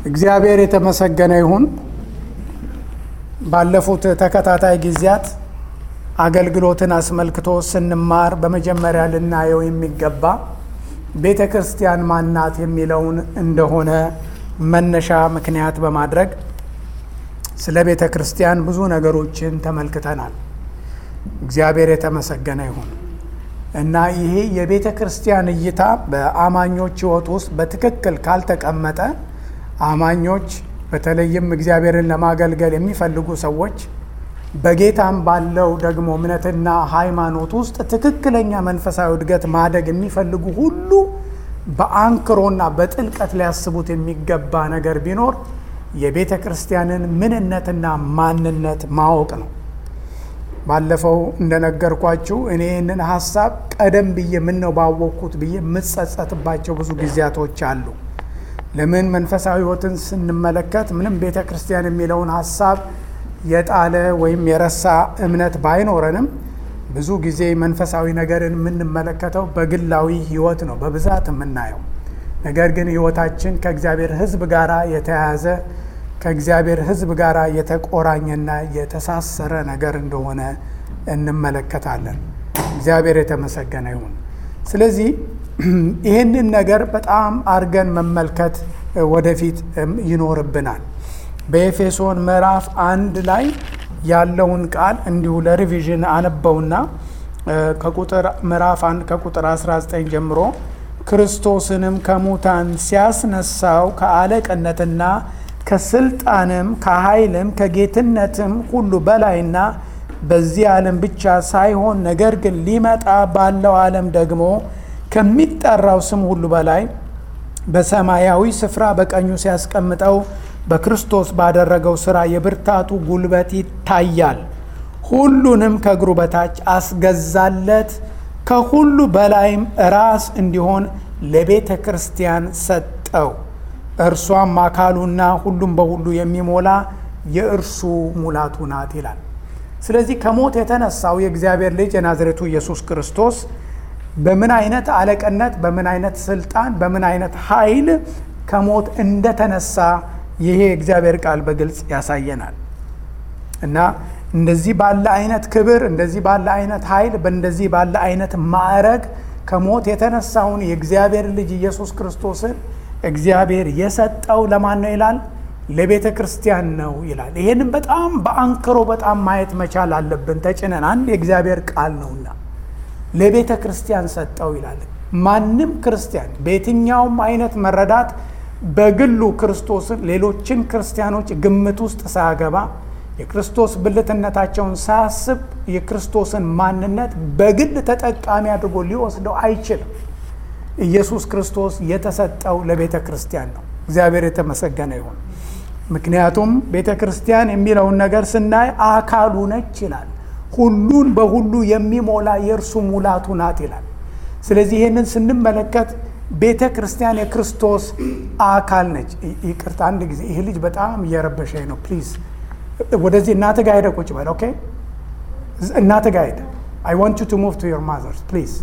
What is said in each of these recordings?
እግዚአብሔር የተመሰገነ ይሁን። ባለፉት ተከታታይ ጊዜያት አገልግሎትን አስመልክቶ ስንማር በመጀመሪያ ልናየው የሚገባ ቤተ ክርስቲያን ማናት የሚለውን እንደሆነ መነሻ ምክንያት በማድረግ ስለ ቤተ ክርስቲያን ብዙ ነገሮችን ተመልክተናል። እግዚአብሔር የተመሰገነ ይሁን እና ይሄ የቤተ ክርስቲያን እይታ በአማኞች ሕይወት ውስጥ በትክክል ካልተቀመጠ አማኞች በተለይም እግዚአብሔርን ለማገልገል የሚፈልጉ ሰዎች በጌታም ባለው ደግሞ እምነትና ሃይማኖት ውስጥ ትክክለኛ መንፈሳዊ እድገት ማደግ የሚፈልጉ ሁሉ በአንክሮና በጥልቀት ሊያስቡት የሚገባ ነገር ቢኖር የቤተ ክርስቲያንን ምንነትና ማንነት ማወቅ ነው። ባለፈው እንደነገርኳችሁ እኔ ይህንን ሀሳብ ቀደም ብዬ ምነው ባወቅኩት ብዬ የምጸጸትባቸው ብዙ ጊዜያቶች አሉ። ለምን መንፈሳዊ ሕይወትን ስንመለከት ምንም ቤተ ክርስቲያን የሚለውን ሀሳብ የጣለ ወይም የረሳ እምነት ባይኖረንም ብዙ ጊዜ መንፈሳዊ ነገርን የምንመለከተው በግላዊ ሕይወት ነው በብዛት የምናየው። ነገር ግን ሕይወታችን ከእግዚአብሔር ሕዝብ ጋር የተያያዘ ከእግዚአብሔር ሕዝብ ጋር የተቆራኘና የተሳሰረ ነገር እንደሆነ እንመለከታለን። እግዚአብሔር የተመሰገነ ይሁን። ስለዚህ ይህንን ነገር በጣም አርገን መመልከት ወደፊት ይኖርብናል። በኤፌሶን ምዕራፍ አንድ ላይ ያለውን ቃል እንዲሁ ለሪቪዥን አነበውና ከቁጥር ምዕራፍ አንድ ከቁጥር 19 ጀምሮ ክርስቶስንም ከሙታን ሲያስነሳው ከአለቅነትና ከስልጣንም ከኃይልም ከጌትነትም ሁሉ በላይና በዚህ ዓለም ብቻ ሳይሆን ነገር ግን ሊመጣ ባለው ዓለም ደግሞ ከሚጠራው ስም ሁሉ በላይ በሰማያዊ ስፍራ በቀኙ ሲያስቀምጠው በክርስቶስ ባደረገው ሥራ የብርታቱ ጉልበት ይታያል። ሁሉንም ከእግሩ በታች አስገዛለት፣ ከሁሉ በላይም ራስ እንዲሆን ለቤተ ክርስቲያን ሰጠው። እርሷም አካሉና ሁሉም በሁሉ የሚሞላ የእርሱ ሙላቱ ናት ይላል። ስለዚህ ከሞት የተነሳው የእግዚአብሔር ልጅ የናዝሬቱ ኢየሱስ ክርስቶስ በምን አይነት አለቅነት፣ በምን አይነት ስልጣን፣ በምን አይነት ኃይል ከሞት እንደተነሳ ይሄ የእግዚአብሔር ቃል በግልጽ ያሳየናል። እና እንደዚህ ባለ አይነት ክብር፣ እንደዚህ ባለ አይነት ኃይል፣ በእንደዚህ ባለ አይነት ማዕረግ ከሞት የተነሳውን የእግዚአብሔር ልጅ ኢየሱስ ክርስቶስን እግዚአብሔር የሰጠው ለማን ነው ይላል? ለቤተ ክርስቲያን ነው ይላል። ይሄንም በጣም በአንክሮ በጣም ማየት መቻል አለብን። ተጭነን አንድ የእግዚአብሔር ቃል ነውና ለቤተ ክርስቲያን ሰጠው ይላል። ማንም ክርስቲያን በየትኛውም አይነት መረዳት በግሉ ክርስቶስን ሌሎችን ክርስቲያኖች ግምት ውስጥ ሳያገባ የክርስቶስ ብልትነታቸውን ሳያስብ የክርስቶስን ማንነት በግል ተጠቃሚ አድርጎ ሊወስደው አይችልም። ኢየሱስ ክርስቶስ የተሰጠው ለቤተ ክርስቲያን ነው። እግዚአብሔር የተመሰገነ ይሁን። ምክንያቱም ቤተ ክርስቲያን የሚለውን ነገር ስናይ አካሉ ነች ይላል። ሁሉን በሁሉ የሚሞላ የእርሱ ሙላቱ ናት ይላል። ስለዚህ ይህንን ስንመለከት ቤተ ክርስቲያን የክርስቶስ አካል ነች። ይቅርታ አንድ ጊዜ ይህ ልጅ በጣም እየረበሸኝ ነው። ፕሊዝ ወደዚህ እናት ጋ ሄደ ቁጭ በል። ኦኬ እናት ጋ ሄደ። አይ ዋንት ዩ ቱ ሙቭ ቱ ዮር ማዘርስ ፕሊዝ።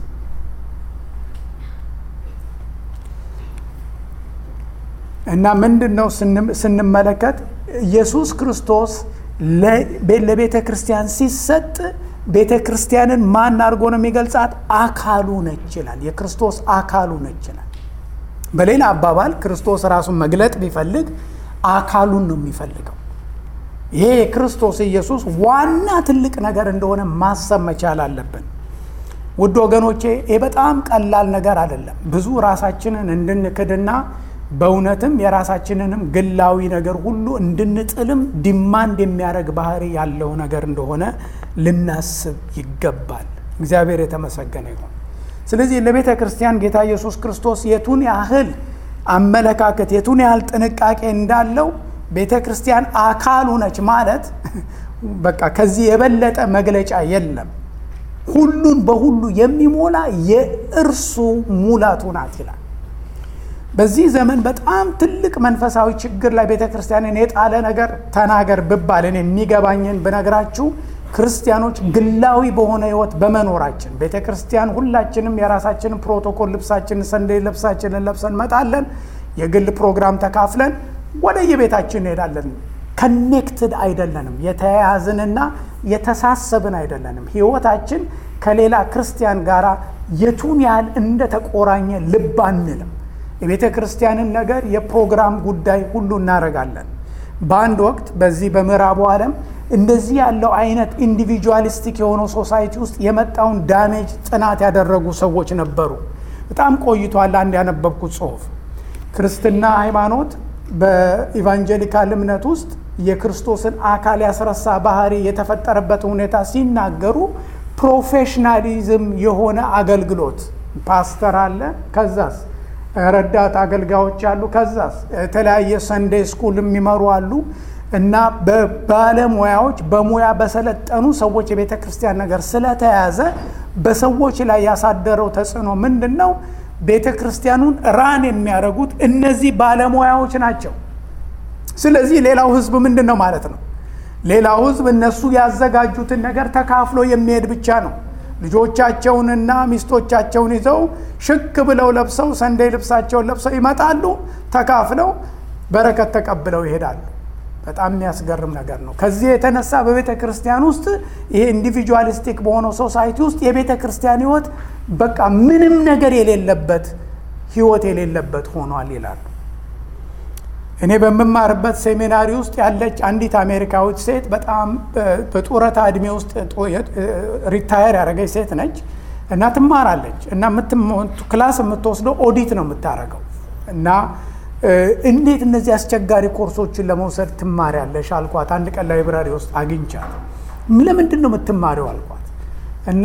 እና ምንድን ነው ስንመለከት ኢየሱስ ክርስቶስ ለቤተ ክርስቲያን ሲሰጥ ቤተ ክርስቲያንን ማን አድርጎ ነው የሚገልጻት? አካሉ ነች ይላል። የክርስቶስ አካሉ ነች ይላል። በሌላ አባባል ክርስቶስ ራሱን መግለጥ ቢፈልግ አካሉን ነው የሚፈልገው። ይሄ የክርስቶስ ኢየሱስ ዋና ትልቅ ነገር እንደሆነ ማሰብ መቻል አለብን። ውድ ወገኖቼ ይህ በጣም ቀላል ነገር አይደለም። ብዙ ራሳችንን እንድንክድና በእውነትም የራሳችንንም ግላዊ ነገር ሁሉ እንድንጥልም ዲማንድ የሚያደርግ ባህሪ ያለው ነገር እንደሆነ ልናስብ ይገባል። እግዚአብሔር የተመሰገነ ይሁን። ስለዚህ ለቤተ ክርስቲያን ጌታ ኢየሱስ ክርስቶስ የቱን ያህል አመለካከት የቱን ያህል ጥንቃቄ እንዳለው ቤተ ክርስቲያን አካሉ ነች ማለት በቃ ከዚህ የበለጠ መግለጫ የለም። ሁሉን በሁሉ የሚሞላ የእርሱ ሙላቱ ናት ይላል። በዚህ ዘመን በጣም ትልቅ መንፈሳዊ ችግር ላይ ቤተ ክርስቲያንን የጣለ ነገር ተናገር ብባል እኔ የሚገባኝን ብነግራችሁ ክርስቲያኖች ግላዊ በሆነ ህይወት በመኖራችን ቤተ ክርስቲያን ሁላችንም የራሳችንን ፕሮቶኮል ልብሳችንን ሰንደይ ልብሳችንን ለብሰን መጣለን። የግል ፕሮግራም ተካፍለን ወደ የቤታችን እንሄዳለን። ከኔክትድ አይደለንም። የተያያዝንና የተሳሰብን አይደለንም። ህይወታችን ከሌላ ክርስቲያን ጋር የቱን ያህል እንደተቆራኘ ልብ አንልም። የቤተ ክርስቲያንን ነገር የፕሮግራም ጉዳይ ሁሉ እናደርጋለን። በአንድ ወቅት በዚህ በምዕራቡ ዓለም እንደዚህ ያለው አይነት ኢንዲቪጁዋሊስቲክ የሆነው ሶሳይቲ ውስጥ የመጣውን ዳሜጅ ጥናት ያደረጉ ሰዎች ነበሩ። በጣም ቆይቷል። አንድ ያነበብኩት ጽሁፍ ክርስትና ሃይማኖት በኢቫንጀሊካል እምነት ውስጥ የክርስቶስን አካል ያስረሳ ባህሪ የተፈጠረበት ሁኔታ ሲናገሩ ፕሮፌሽናሊዝም የሆነ አገልግሎት ፓስተር አለ፣ ከዛስ ረዳት አገልጋዮች አሉ፣ ከዛስ የተለያየ ሰንዴ ስኩል የሚመሩ አሉ እና በባለሙያዎች በሙያ በሰለጠኑ ሰዎች የቤተ ክርስቲያን ነገር ስለተያዘ በሰዎች ላይ ያሳደረው ተጽዕኖ ምንድን ነው? ቤተ ክርስቲያኑን ራን የሚያደርጉት እነዚህ ባለሙያዎች ናቸው። ስለዚህ ሌላው ህዝብ ምንድን ነው ማለት ነው? ሌላው ህዝብ እነሱ ያዘጋጁትን ነገር ተካፍሎ የሚሄድ ብቻ ነው። ልጆቻቸውንና ሚስቶቻቸውን ይዘው ሽክ ብለው ለብሰው ሰንደይ ልብሳቸውን ለብሰው ይመጣሉ። ተካፍለው በረከት ተቀብለው ይሄዳሉ። በጣም የሚያስገርም ነገር ነው። ከዚህ የተነሳ በቤተ ክርስቲያን ውስጥ ይሄ ኢንዲቪጁዋሊስቲክ በሆነው ሶሳይቲ ውስጥ የቤተ ክርስቲያን ህይወት በቃ ምንም ነገር የሌለበት ህይወት የሌለበት ሆኗል ይላሉ። እኔ በምማርበት ሴሚናሪ ውስጥ ያለች አንዲት አሜሪካዊት ሴት በጣም በጡረታ እድሜ ውስጥ ሪታየር ያደረገች ሴት ነች እና ትማራለች እና ክላስ የምትወስደው ኦዲት ነው የምታደርገው እና እንዴት እነዚህ አስቸጋሪ ኮርሶችን ለመውሰድ ትማሪያለሽ አልኳት። አንድ ቀን ላይብራሪ ውስጥ አግኝቻት ለምንድን ነው የምትማሪው አልኳት እና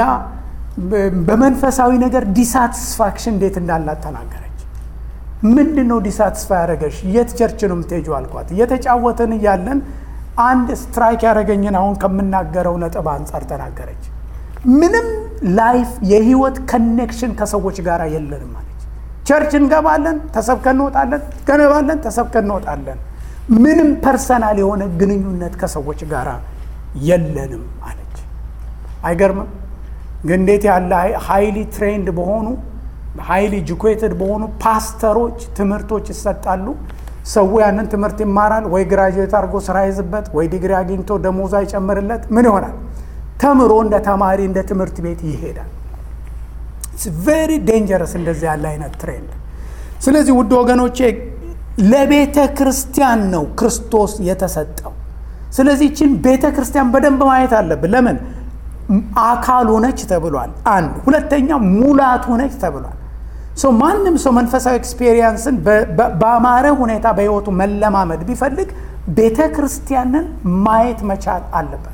በመንፈሳዊ ነገር ዲሳትስፋክሽን እንዴት እንዳላት ተናገረች። ምንድን ነው ዲሳትስፋ ያደረገሽ? የት ቸርች ነው የምትሄጂው አልኳት። እየተጫወትን እያለን አንድ ስትራይክ ያደረገኝን አሁን ከምናገረው ነጥብ አንጻር ተናገረች። ምንም ላይፍ የህይወት ኮኔክሽን ከሰዎች ጋር የለንም አለች። ቸርች እንገባለን፣ ተሰብከን እንወጣለን፣ ገነባለን፣ ተሰብከን እንወጣለን። ምንም ፐርሰናል የሆነ ግንኙነት ከሰዎች ጋር የለንም አለች። አይገርምም? ግን እንዴት ያለ ሃይሊ ትሬንድ በሆኑ ሃይሊ ኤጁኬትድ በሆኑ ፓስተሮች ትምህርቶች ይሰጣሉ። ሰው ያንን ትምህርት ይማራል። ወይ ግራጁዌት አድርጎ ስራ ይዝበት፣ ወይ ዲግሪ አግኝቶ ደሞዝ አይጨምርለት፣ ምን ይሆናል? ተምሮ እንደ ተማሪ እንደ ትምህርት ቤት ይሄዳል። ቬሪ ዴንጀረስ እንደዚህ ያለ አይነት ትሬንድ። ስለዚህ ውድ ወገኖቼ ለቤተ ክርስቲያን ነው ክርስቶስ የተሰጠው። ስለዚህ ይችን ቤተ ክርስቲያን በደንብ ማየት አለብን። ለምን አካል ሆነች ተብሏል። አንድ ሁለተኛ ሙላት ሆነች ተብሏል። ሰው ማንም ሰው መንፈሳዊ ኤክስፔሪየንስን በአማረ ሁኔታ በህይወቱ መለማመድ ቢፈልግ ቤተ ክርስቲያንን ማየት መቻል አለበት።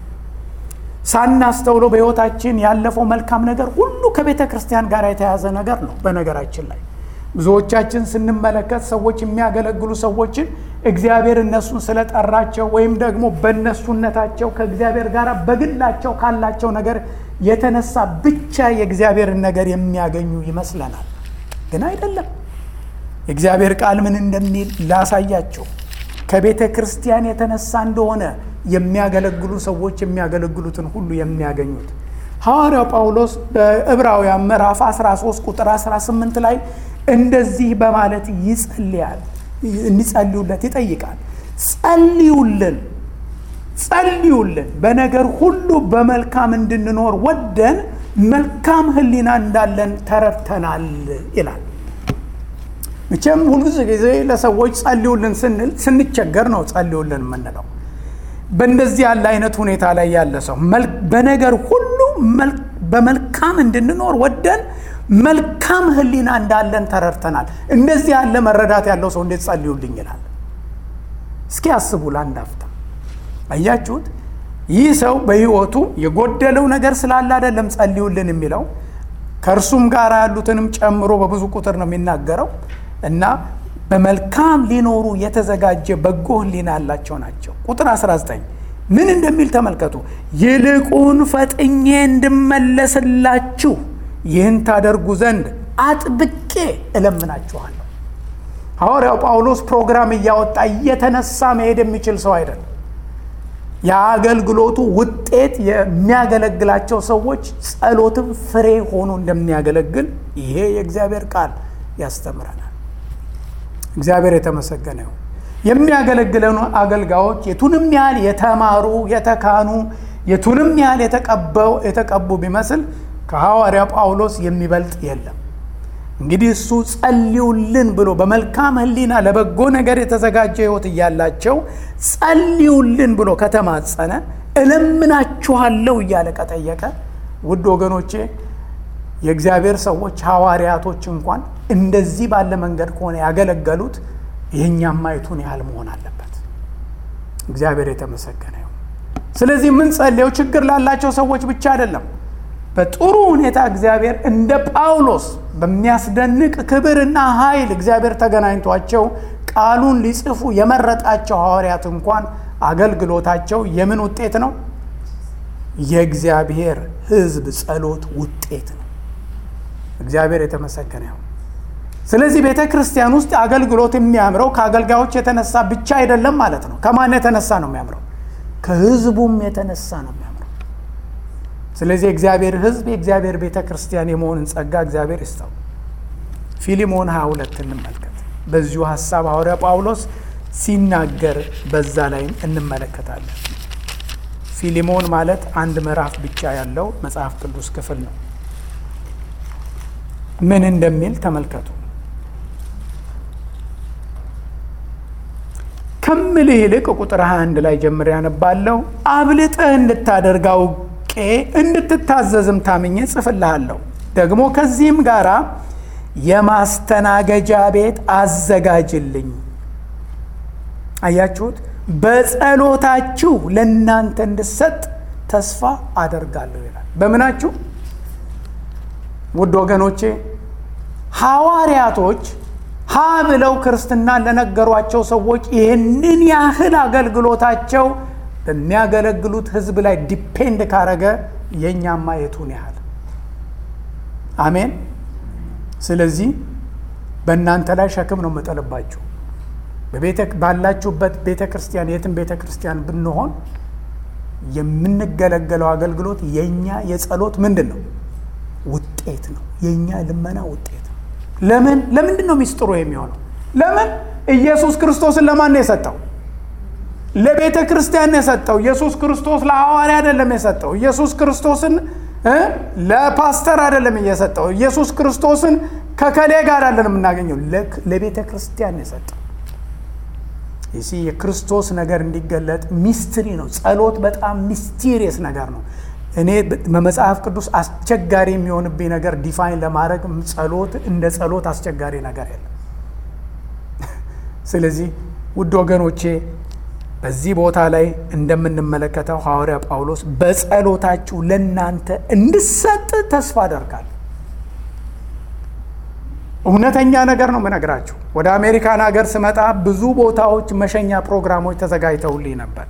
ሳናስተውለው በህይወታችን ያለፈው መልካም ነገር ሁሉ ከቤተ ክርስቲያን ጋር የተያዘ ነገር ነው። በነገራችን ላይ ብዙዎቻችን ስንመለከት ሰዎች የሚያገለግሉ ሰዎችን እግዚአብሔር እነሱን ስለጠራቸው ወይም ደግሞ በእነሱነታቸው ከእግዚአብሔር ጋር በግላቸው ካላቸው ነገር የተነሳ ብቻ የእግዚአብሔርን ነገር የሚያገኙ ይመስለናል። ግን አይደለም። የእግዚአብሔር ቃል ምን እንደሚል ላሳያቸው። ከቤተ ክርስቲያን የተነሳ እንደሆነ የሚያገለግሉ ሰዎች የሚያገለግሉትን ሁሉ የሚያገኙት ሐዋርያው ጳውሎስ በዕብራውያን ምዕራፍ 13 ቁጥር 18 ላይ እንደዚህ በማለት ይጸልያል እንዲጸልዩለት ይጠይቃል። ጸልዩልን ጸልዩልን በነገር ሁሉ በመልካም እንድንኖር ወደን መልካም ሕሊና እንዳለን ተረድተናል ይላል። መቼም ሁልጊዜ ጊዜ ለሰዎች ጸልዩልን ስንል ስንቸገር ነው ጸልዩልን የምንለው። በእንደዚህ ያለ አይነት ሁኔታ ላይ ያለ ሰው በነገር ሁሉ በመልካም እንድንኖር ወደን መልካም ሕሊና እንዳለን ተረድተናል። እንደዚህ ያለ መረዳት ያለው ሰው እንዴት ጸልዩልኝ ይላል? እስኪ አስቡ ለአንድ አፍታ። አያችሁት? ይህ ሰው በሕይወቱ የጎደለው ነገር ስላለ አይደለም ጸልዩልን የሚለው ከእርሱም ጋር ያሉትንም ጨምሮ በብዙ ቁጥር ነው የሚናገረው እና በመልካም ሊኖሩ የተዘጋጀ በጎ ሕሊና ያላቸው ናቸው። ቁጥር 19 ምን እንደሚል ተመልከቱ። ይልቁን ፈጥኜ እንድመለስላችሁ ይህን ታደርጉ ዘንድ አጥብቄ እለምናችኋለሁ። ሐዋርያው ጳውሎስ ፕሮግራም እያወጣ እየተነሳ መሄድ የሚችል ሰው አይደለም። የአገልግሎቱ ውጤት የሚያገለግላቸው ሰዎች ጸሎትም ፍሬ ሆኖ እንደሚያገለግል ይሄ የእግዚአብሔር ቃል ያስተምረናል። እግዚአብሔር የተመሰገነ ይሁን። የሚያገለግለን አገልጋዮች የቱንም ያህል የተማሩ የተካኑ የቱንም ያህል የተቀቡ ቢመስል ከሐዋርያ ጳውሎስ የሚበልጥ የለም። እንግዲህ እሱ ጸልዩልን ብሎ በመልካም ሕሊና ለበጎ ነገር የተዘጋጀ ሕይወት እያላቸው ጸልዩልን ብሎ ከተማጸነ እለምናችኋለሁ እያለ ከጠየቀ ውድ ወገኖቼ የእግዚአብሔር ሰዎች ሐዋርያቶች እንኳን እንደዚህ ባለ መንገድ ከሆነ ያገለገሉት ይህኛም ማየቱን ያህል መሆን አለበት። እግዚአብሔር የተመሰገነ ይሁን። ስለዚህ የምንጸልየው ችግር ላላቸው ሰዎች ብቻ አይደለም። በጥሩ ሁኔታ እግዚአብሔር እንደ ጳውሎስ በሚያስደንቅ ክብርና ኃይል እግዚአብሔር ተገናኝቷቸው ቃሉን ሊጽፉ የመረጣቸው ሐዋርያት እንኳን አገልግሎታቸው የምን ውጤት ነው? የእግዚአብሔር ሕዝብ ጸሎት ውጤት ነው። እግዚአብሔር የተመሰገነ ይሁን። ስለዚህ ቤተ ክርስቲያን ውስጥ አገልግሎት የሚያምረው ከአገልጋዮች የተነሳ ብቻ አይደለም ማለት ነው። ከማን የተነሳ ነው የሚያምረው? ከሕዝቡም የተነሳ ነው የሚያምረው። ስለዚህ የእግዚአብሔር ሕዝብ የእግዚአብሔር ቤተ ክርስቲያን የመሆንን ጸጋ እግዚአብሔር ይስጠው። ፊሊሞን 22 እንመልከት። በዚሁ ሀሳብ ሐዋርያ ጳውሎስ ሲናገር በዛ ላይም እንመለከታለን። ፊሊሞን ማለት አንድ ምዕራፍ ብቻ ያለው መጽሐፍ ቅዱስ ክፍል ነው። ምን እንደሚል ተመልከቱ። ከምልህ ይልቅ ቁጥር 21 ላይ ጀምር ያነባለሁ። አብልጠህ እንድታደርግ አውቄ እንድትታዘዝም ታምኜ ጽፍልሃለሁ። ደግሞ ከዚህም ጋር የማስተናገጃ ቤት አዘጋጅልኝ። አያችሁት? በጸሎታችሁ ለእናንተ እንድሰጥ ተስፋ አደርጋለሁ ይላል። በምናችሁ ውድ ወገኖቼ ሐዋርያቶች ሀ ብለው ክርስትናን ለነገሯቸው ሰዎች ይህንን ያህል አገልግሎታቸው በሚያገለግሉት ሕዝብ ላይ ዲፔንድ ካረገ የእኛማ የቱን ያህል አሜን። ስለዚህ በእናንተ ላይ ሸክም ነው የምጠልባችሁ። ባላችሁበት ቤተ ክርስቲያን የትም ቤተ ክርስቲያን ብንሆን የምንገለገለው አገልግሎት የእኛ የጸሎት ምንድን ነው ውጤት ነው። የእኛ ልመና ውጤት ነው። ለምን ለምንድን ነው ሚስጥሩ የሚሆነው? ለምን ኢየሱስ ክርስቶስን ለማን ነው የሰጠው? ለቤተ ክርስቲያን ነው የሰጠው። ኢየሱስ ክርስቶስ ለሐዋርያ አይደለም የሰጠው። ኢየሱስ ክርስቶስን ለፓስተር አይደለም እየሰጠው። ኢየሱስ ክርስቶስን ከከሌ ጋር አይደለም የምናገኘው፣ ለቤተ ክርስቲያን ነው የሰጠው። ይሲ የክርስቶስ ነገር እንዲገለጥ ሚስትሪ ነው። ጸሎት በጣም ሚስቲሪየስ ነገር ነው። እኔ በመጽሐፍ ቅዱስ አስቸጋሪ የሚሆንብኝ ነገር ዲፋይን ለማድረግ ጸሎት እንደ ጸሎት አስቸጋሪ ነገር የለም። ስለዚህ ውድ ወገኖቼ በዚህ ቦታ ላይ እንደምንመለከተው ሐዋርያ ጳውሎስ በጸሎታችሁ ለእናንተ እንድሰጥ ተስፋ አደርጋለሁ። እውነተኛ ነገር ነው የምነግራችሁ። ወደ አሜሪካን ሀገር ስመጣ ብዙ ቦታዎች መሸኛ ፕሮግራሞች ተዘጋጅተውልኝ ነበር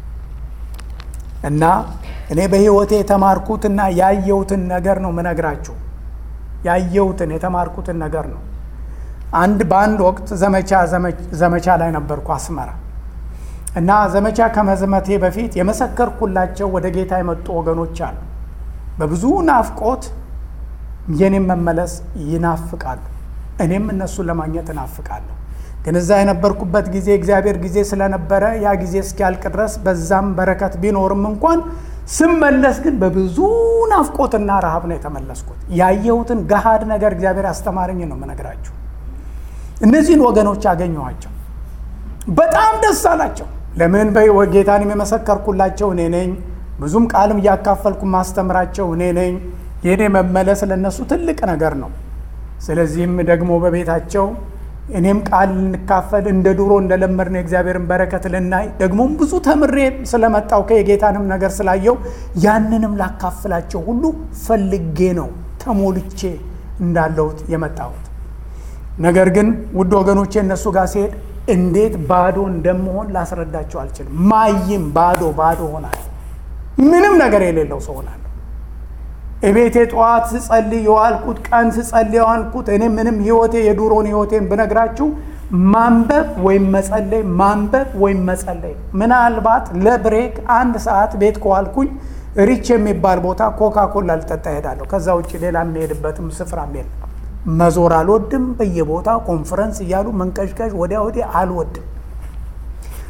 እና እኔ በሕይወቴ የተማርኩትና ያየሁትን ነገር ነው ምነግራችሁ። ያየሁትን የተማርኩትን ነገር ነው። አንድ በአንድ ወቅት ዘመቻ ዘመቻ ላይ ነበርኩ አስመራ እና ዘመቻ ከመዝመቴ በፊት የመሰከርኩላቸው ወደ ጌታ የመጡ ወገኖች አሉ። በብዙ ናፍቆት የኔም መመለስ ይናፍቃሉ። እኔም እነሱን ለማግኘት እናፍቃለሁ። ግን እዛ የነበርኩበት ጊዜ እግዚአብሔር ጊዜ ስለነበረ ያ ጊዜ እስኪያልቅ ድረስ በዛም በረከት ቢኖርም እንኳን ስመለስ ግን በብዙ ናፍቆትና ረሃብ ነው የተመለስኩት። ያየሁትን ገሃድ ነገር እግዚአብሔር አስተማረኝ ነው የምነግራችሁ። እነዚህን ወገኖች አገኘኋቸው። በጣም ደስ አላቸው። ለምን በጌታንም የመሰከርኩላቸው እኔ ነኝ። ብዙም ቃልም እያካፈልኩ ማስተምራቸው እኔ ነኝ። የእኔ መመለስ ለእነሱ ትልቅ ነገር ነው። ስለዚህም ደግሞ በቤታቸው እኔም ቃል ልንካፈል እንደ ድሮ እንደለመድነው የእግዚአብሔርን በረከት ልናይ ደግሞም ብዙ ተምሬ ስለመጣው ከየጌታንም ነገር ስላየው ያንንም ላካፍላቸው ሁሉ ፈልጌ ነው ተሞልቼ እንዳለሁት የመጣሁት። ነገር ግን ውድ ወገኖቼ እነሱ ጋር ሲሄድ እንዴት ባዶ እንደምሆን ላስረዳቸው አልችልም። ማይም ባዶ ባዶ ሆናለሁ። ምንም ነገር የሌለው ሰው ሆናለሁ። እቤቴ ጠዋት ስጸልይ የዋልኩት ቀን ስጸልይ የዋልኩት እኔ ምንም ህይወቴ የዱሮን ህይወቴን ብነግራችሁ ማንበብ ወይም መጸለይ ማንበብ ወይም መጸለይ። ምናልባት ለብሬክ አንድ ሰዓት ቤት ከዋልኩኝ ሪች የሚባል ቦታ ኮካ ኮላ ልጠጣ እሄዳለሁ። ከዛ ውጭ ሌላ የሚሄድበትም ስፍራ የለም። መዞር አልወድም። በየቦታ ኮንፈረንስ እያሉ መንቀዥቀዥ ወዲያ ወዲያ አልወድም።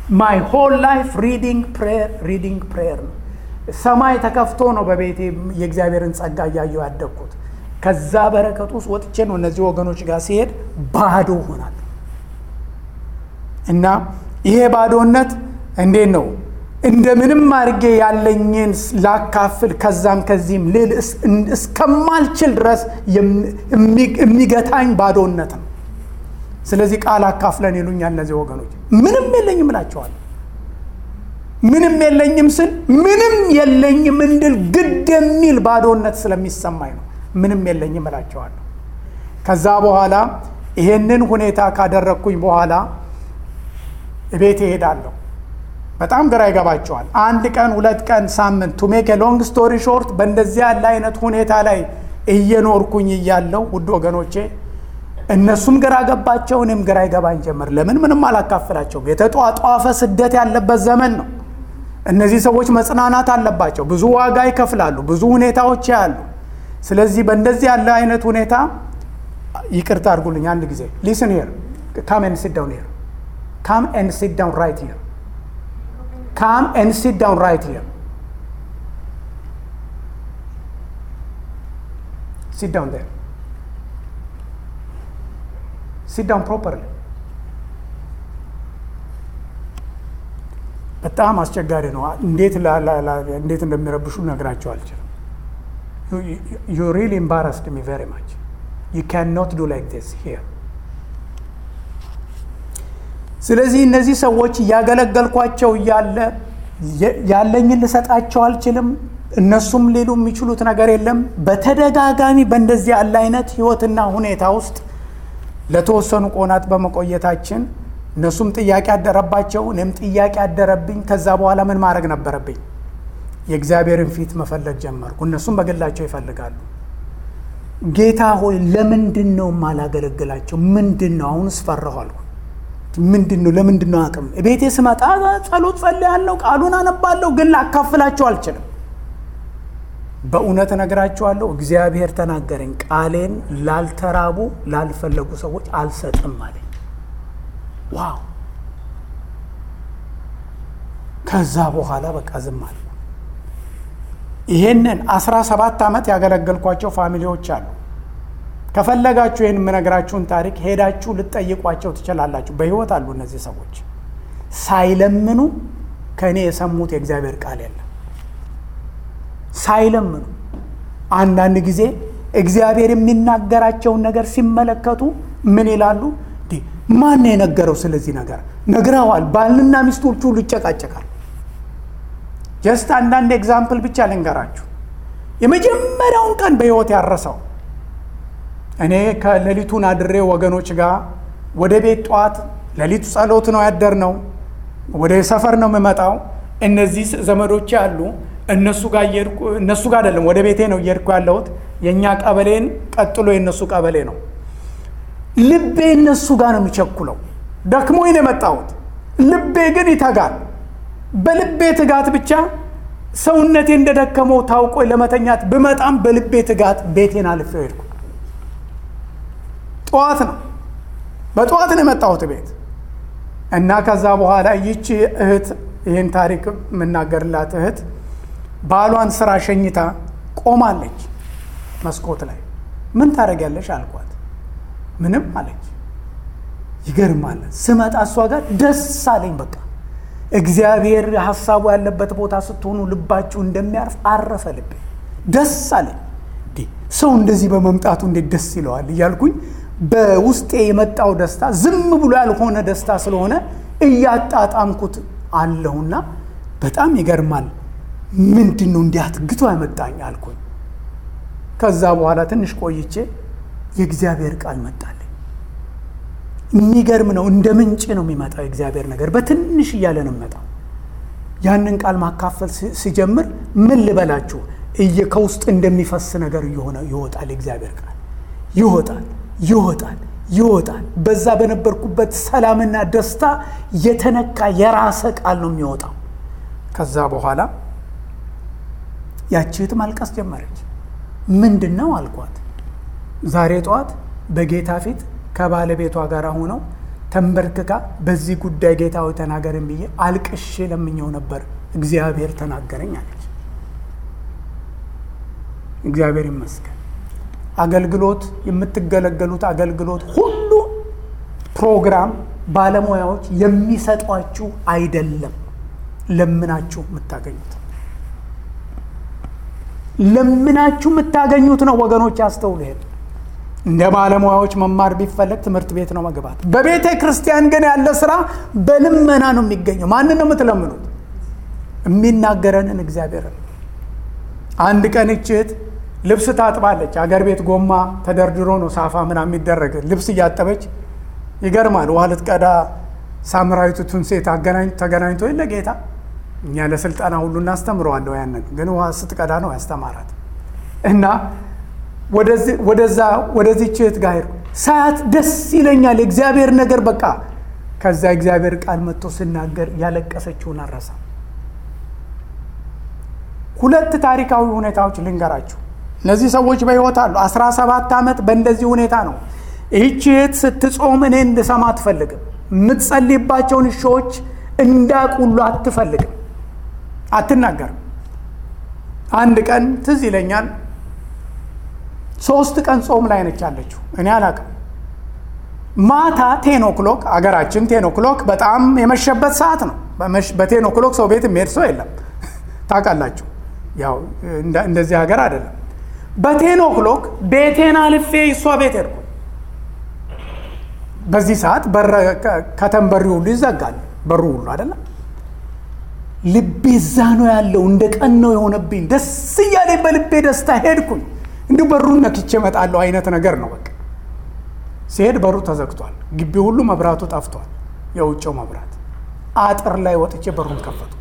ማይ ሆል ላይፍ ሪዲንግ ፕሬየር ሪዲንግ ፕሬየር ነው። ሰማይ ተከፍቶ ነው በቤቴ የእግዚአብሔርን ጸጋ እያየሁ ያደግኩት። ከዛ በረከት ውስጥ ወጥቼ ነው እነዚህ ወገኖች ጋር ሲሄድ ባዶ ሆናለሁ። እና ይሄ ባዶነት እንዴት ነው እንደምንም አድርጌ ያለኝን ላካፍል ከዛም ከዚህም ልል እስከማልችል ድረስ የሚገታኝ ባዶነት ነው። ስለዚህ ቃል አካፍለን ይሉኛል እነዚህ ወገኖች። ምንም የለኝም እላቸዋለሁ። ምንም የለኝም ስል ምንም የለኝም እንድል ግድ የሚል ባዶነት ስለሚሰማኝ ነው። ምንም የለኝም እላቸዋለሁ። ከዛ በኋላ ይሄንን ሁኔታ ካደረግኩኝ በኋላ እቤት እሄዳለሁ። በጣም ግራ ይገባቸዋል። አንድ ቀን፣ ሁለት ቀን፣ ሳምንት ቱ ሜክ ሎንግ ስቶሪ ሾርት በእንደዚህ ያለ አይነት ሁኔታ ላይ እየኖርኩኝ እያለው ውድ ወገኖቼ እነሱም ግራ ገባቸው፣ እኔም ግራ ይገባኝ ጀመር። ለምን ምንም አላካፍላቸውም? የተጧጧፈ ስደት ያለበት ዘመን ነው። እነዚህ ሰዎች መጽናናት አለባቸው። ብዙ ዋጋ ይከፍላሉ። ብዙ ሁኔታዎች ያሉ። ስለዚህ በእንደዚህ ያለ አይነት ሁኔታ ይቅርታ አድርጉልኝ አንድ ጊዜ ሊስን ሄር ካም ኤንድ ሲት ዳውን ሄር ካም ኤንድ ሲት ዳውን ራይት ሄር ካም ኤንድ ሲት ዳውን ራይት ሄር ሲት ዳውን ዴር ሲት ዳውን ፕሮፐርሊ በጣም አስቸጋሪ ነው። እንዴት እንዴት እንደሚረብሹ ነግራቸው አልችልም። ዩ ሪሊ ኤምባራስድ ሚ ቨሪ ማች ዩ ካን ኖት ዱ ላይክ ዲስ ሂር። ስለዚህ እነዚህ ሰዎች እያገለገልኳቸው እያለ ያለኝን ልሰጣቸው አልችልም። እነሱም ሊሉ የሚችሉት ነገር የለም። በተደጋጋሚ በእንደዚህ ያለ አይነት ህይወትና ሁኔታ ውስጥ ለተወሰኑ ቆናት በመቆየታችን እነሱም ጥያቄ አደረባቸው፣ እኔም ጥያቄ አደረብኝ። ከዛ በኋላ ምን ማድረግ ነበረብኝ? የእግዚአብሔርን ፊት መፈለግ ጀመርኩ። እነሱም በግላቸው ይፈልጋሉ። ጌታ ሆይ ለምንድን ነው የማላገለግላቸው? ምንድን ነው አሁንስ ፈራሁ አልኩ። ምንድን ነው ለምንድን ነው አቅም ቤቴ ስመጣ ጸሎት ጸልያለሁ፣ ቃሉን አነባለሁ፣ ግን ላካፍላቸው አልችልም። በእውነት እነግራቸዋለሁ፣ እግዚአብሔር ተናገረኝ። ቃሌን ላልተራቡ ላልፈለጉ ሰዎች አልሰጥም አለኝ። ዋው! ከዛ በኋላ በቃ ዝም አልኩ። ይሄንን አስራ ሰባት ዓመት ያገለገልኳቸው ፋሚሊዎች አሉ። ከፈለጋችሁ ይህን የምነግራችሁን ታሪክ ሄዳችሁ ልትጠይቋቸው ትችላላችሁ። በሕይወት አሉ እነዚህ ሰዎች። ሳይለምኑ ከእኔ የሰሙት የእግዚአብሔር ቃል የለም። ሳይለምኑ አንዳንድ ጊዜ እግዚአብሔር የሚናገራቸውን ነገር ሲመለከቱ ምን ይላሉ? ማን የነገረው ስለዚህ ነገር ነግረዋል። ባልና ሚስቶች ሁሉ ይጨቃጨቃል። ጀስት አንዳንድ ኤግዛምፕል ብቻ ልንገራችሁ። የመጀመሪያውን ቀን በሕይወት ያረሰው እኔ ከሌሊቱን አድሬ ወገኖች ጋር ወደ ቤት ጠዋት ሌሊቱ ጸሎት ነው ያደር ነው። ወደ ሰፈር ነው የምመጣው። እነዚህ ዘመዶች አሉ። እነሱ ጋር እየሄድኩ እነሱ ጋር አይደለም ወደ ቤቴ ነው እየሄድኩ ያለሁት። የእኛ ቀበሌን ቀጥሎ የእነሱ ቀበሌ ነው። ልቤ እነሱ ጋር ነው የሚቸኩለው። ደክሞኝ ነው የመጣሁት። ልቤ ግን ይተጋል። በልቤ ትጋት ብቻ ሰውነቴ እንደደከመው ታውቆ ለመተኛት ብመጣም በልቤ ትጋት ቤቴን አልፌው ሄድኩ። ጠዋት ነው በጠዋት ነው የመጣሁት ቤት እና ከዛ በኋላ ይቺ እህት ይህን ታሪክ የምናገርላት እህት ባሏን ስራ ሸኝታ ቆማለች መስኮት ላይ። ምን ታደርጊያለሽ አልኳት። ምንም አለች። ይገርማል። ስመጣ እሷ ጋር ደስ አለኝ። በቃ እግዚአብሔር ሀሳቡ ያለበት ቦታ ስትሆኑ ልባችሁ እንደሚያርፍ አረፈ ልቤ። ደስ አለኝ። ሰው እንደዚህ በመምጣቱ እንዴት ደስ ይለዋል እያልኩኝ በውስጤ የመጣው ደስታ ዝም ብሎ ያልሆነ ደስታ ስለሆነ እያጣጣምኩት አለሁና በጣም ይገርማል። ምንድን ነው እንዲህ አትግቶ ያመጣኝ አልኩኝ። ከዛ በኋላ ትንሽ ቆይቼ የእግዚአብሔር ቃል መጣልኝ። የሚገርም ነው። እንደ ምንጭ ነው የሚመጣው የእግዚአብሔር ነገር፣ በትንሽ እያለ ነው የሚመጣው። ያንን ቃል ማካፈል ሲጀምር ምን ልበላችሁ፣ እየ ከውስጥ እንደሚፈስ ነገር እየሆነ ይወጣል። የእግዚአብሔር ቃል ይወጣል ይወጣል ይወጣል። በዛ በነበርኩበት ሰላምና ደስታ የተነካ የራሰ ቃል ነው የሚወጣው። ከዛ በኋላ ያቺት ማልቀስ ጀመረች። ምንድን ነው አልኳት። ዛሬ ጠዋት በጌታ ፊት ከባለቤቷ ጋር ሆነው ተንበርክካ በዚህ ጉዳይ ጌታዊ ተናገርን ብዬ አልቅሼ ለምኘው ነበር። እግዚአብሔር ተናገረኝ አለች። እግዚአብሔር ይመስገን። አገልግሎት የምትገለገሉት አገልግሎት ሁሉ ፕሮግራም ባለሙያዎች የሚሰጧችሁ አይደለም። ለምናችሁ የምታገኙት ለምናችሁ የምታገኙት ነው። ወገኖች ያስተውሉ። ይሄን እንደ ባለሙያዎች መማር ቢፈለግ ትምህርት ቤት ነው መግባት። በቤተ ክርስቲያን ግን ያለ ስራ በልመና ነው የሚገኘው። ማንን ነው የምትለምኑት? የሚናገረንን እግዚአብሔርን። አንድ ቀን እችት ልብስ ታጥባለች። አገር ቤት ጎማ ተደርድሮ ነው ሳፋ ምናምን የሚደረግ ልብስ እያጠበች ይገርማል። ውሃ ልትቀዳ ሳምራዊቱን ሴት ተገናኝቶ የለ ጌታ እኛ ለስልጠና ሁሉ እናስተምረዋለሁ። ያንን ግን ውሃ ስትቀዳ ነው ያስተማራት እና ወደዛ ወደዚህ ችት ጋር ሄድኩ። ሳያት ደስ ይለኛል የእግዚአብሔር ነገር በቃ። ከዛ እግዚአብሔር ቃል መጥቶ ስናገር ያለቀሰችውን አረሳ። ሁለት ታሪካዊ ሁኔታዎች ልንገራችሁ። እነዚህ ሰዎች በሕይወት አሉ። አስራ ሰባት ዓመት በእንደዚህ ሁኔታ ነው። ይህች እህት ስትጾም እኔ እንድሰማ አትፈልግም። የምትጸልይባቸውን እሾዎች እንዳቁሉ አትፈልግም፣ አትናገርም። አንድ ቀን ትዝ ይለኛል፣ ሶስት ቀን ጾም ላይ ነች ያለችው። እኔ አላውቅም። ማታ ቴን ኦክሎክ አገራችን ቴን ኦክሎክ በጣም የመሸበት ሰዓት ነው። በቴን ኦክሎክ ሰው ቤት የሚሄድ ሰው የለም ታውቃላችሁ። ያው እንደዚህ ሀገር አይደለም። በቴን ኦክሎክ ቤቴን አልፌ እሷ ቤት ሄድኩ። በዚህ ሰዓት ከተንበሪ ሁሉ ይዘጋል በሩ ሁሉ አይደለም። ልቤ እዛ ነው ያለው። እንደ ቀን ነው የሆነብኝ። ደስ እያለ በልቤ ደስታ ሄድኩኝ። እንዲሁ በሩን ነክቼ እመጣለሁ አይነት ነገር ነው። በቃ ሲሄድ በሩ ተዘግቷል። ግቢ ሁሉ መብራቱ ጠፍቷል። የውጭው መብራት አጥር ላይ ወጥቼ በሩን ከፈትኩት።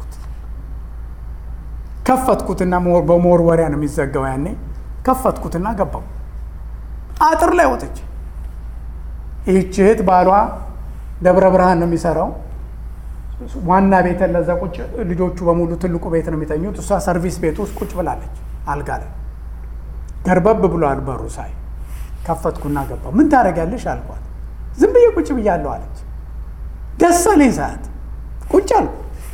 ከፈትኩትና በመወርወሪያ ነው የሚዘጋው ያኔ። ከፈትኩትና ገባው አጥር ላይ ወጥቼ ይህች እህት ባሏ ደብረ ብርሃን ነው የሚሰራው። ዋና ቤት ለዛ ቁጭ ልጆቹ በሙሉ ትልቁ ቤት ነው የሚተኙት። እሷ ሰርቪስ ቤት ውስጥ ቁጭ ብላለች አልጋ ላይ ገርበብ ብሏል በሩ ሳይ ከፈትኩና ገባው። ምን ታደርጊያለሽ አልኳት። ዝም ብዬ ቁጭ ብያለሁ አለች። ደስ አለኝ ሰዓት ቁጭ አልኩ።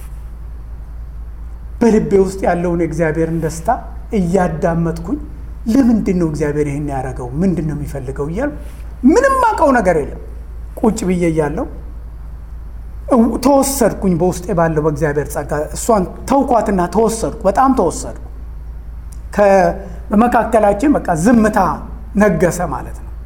በልቤ ውስጥ ያለውን የእግዚአብሔርን ደስታ እያዳመጥኩኝ ለምንድን ነው እግዚአብሔር ይህን ያደረገው? ምንድን ነው የሚፈልገው እያልኩ ምንም አውቀው ነገር የለም። ቁጭ ብዬ እያለሁ ተወሰድኩኝ። በውስጤ ባለው በእግዚአብሔር ጸጋ እሷን ተውኳትና ተወሰድኩ። በጣም ተወሰድኩ። በመካከላችን በቃ ዝምታ ነገሰ ማለት ነው።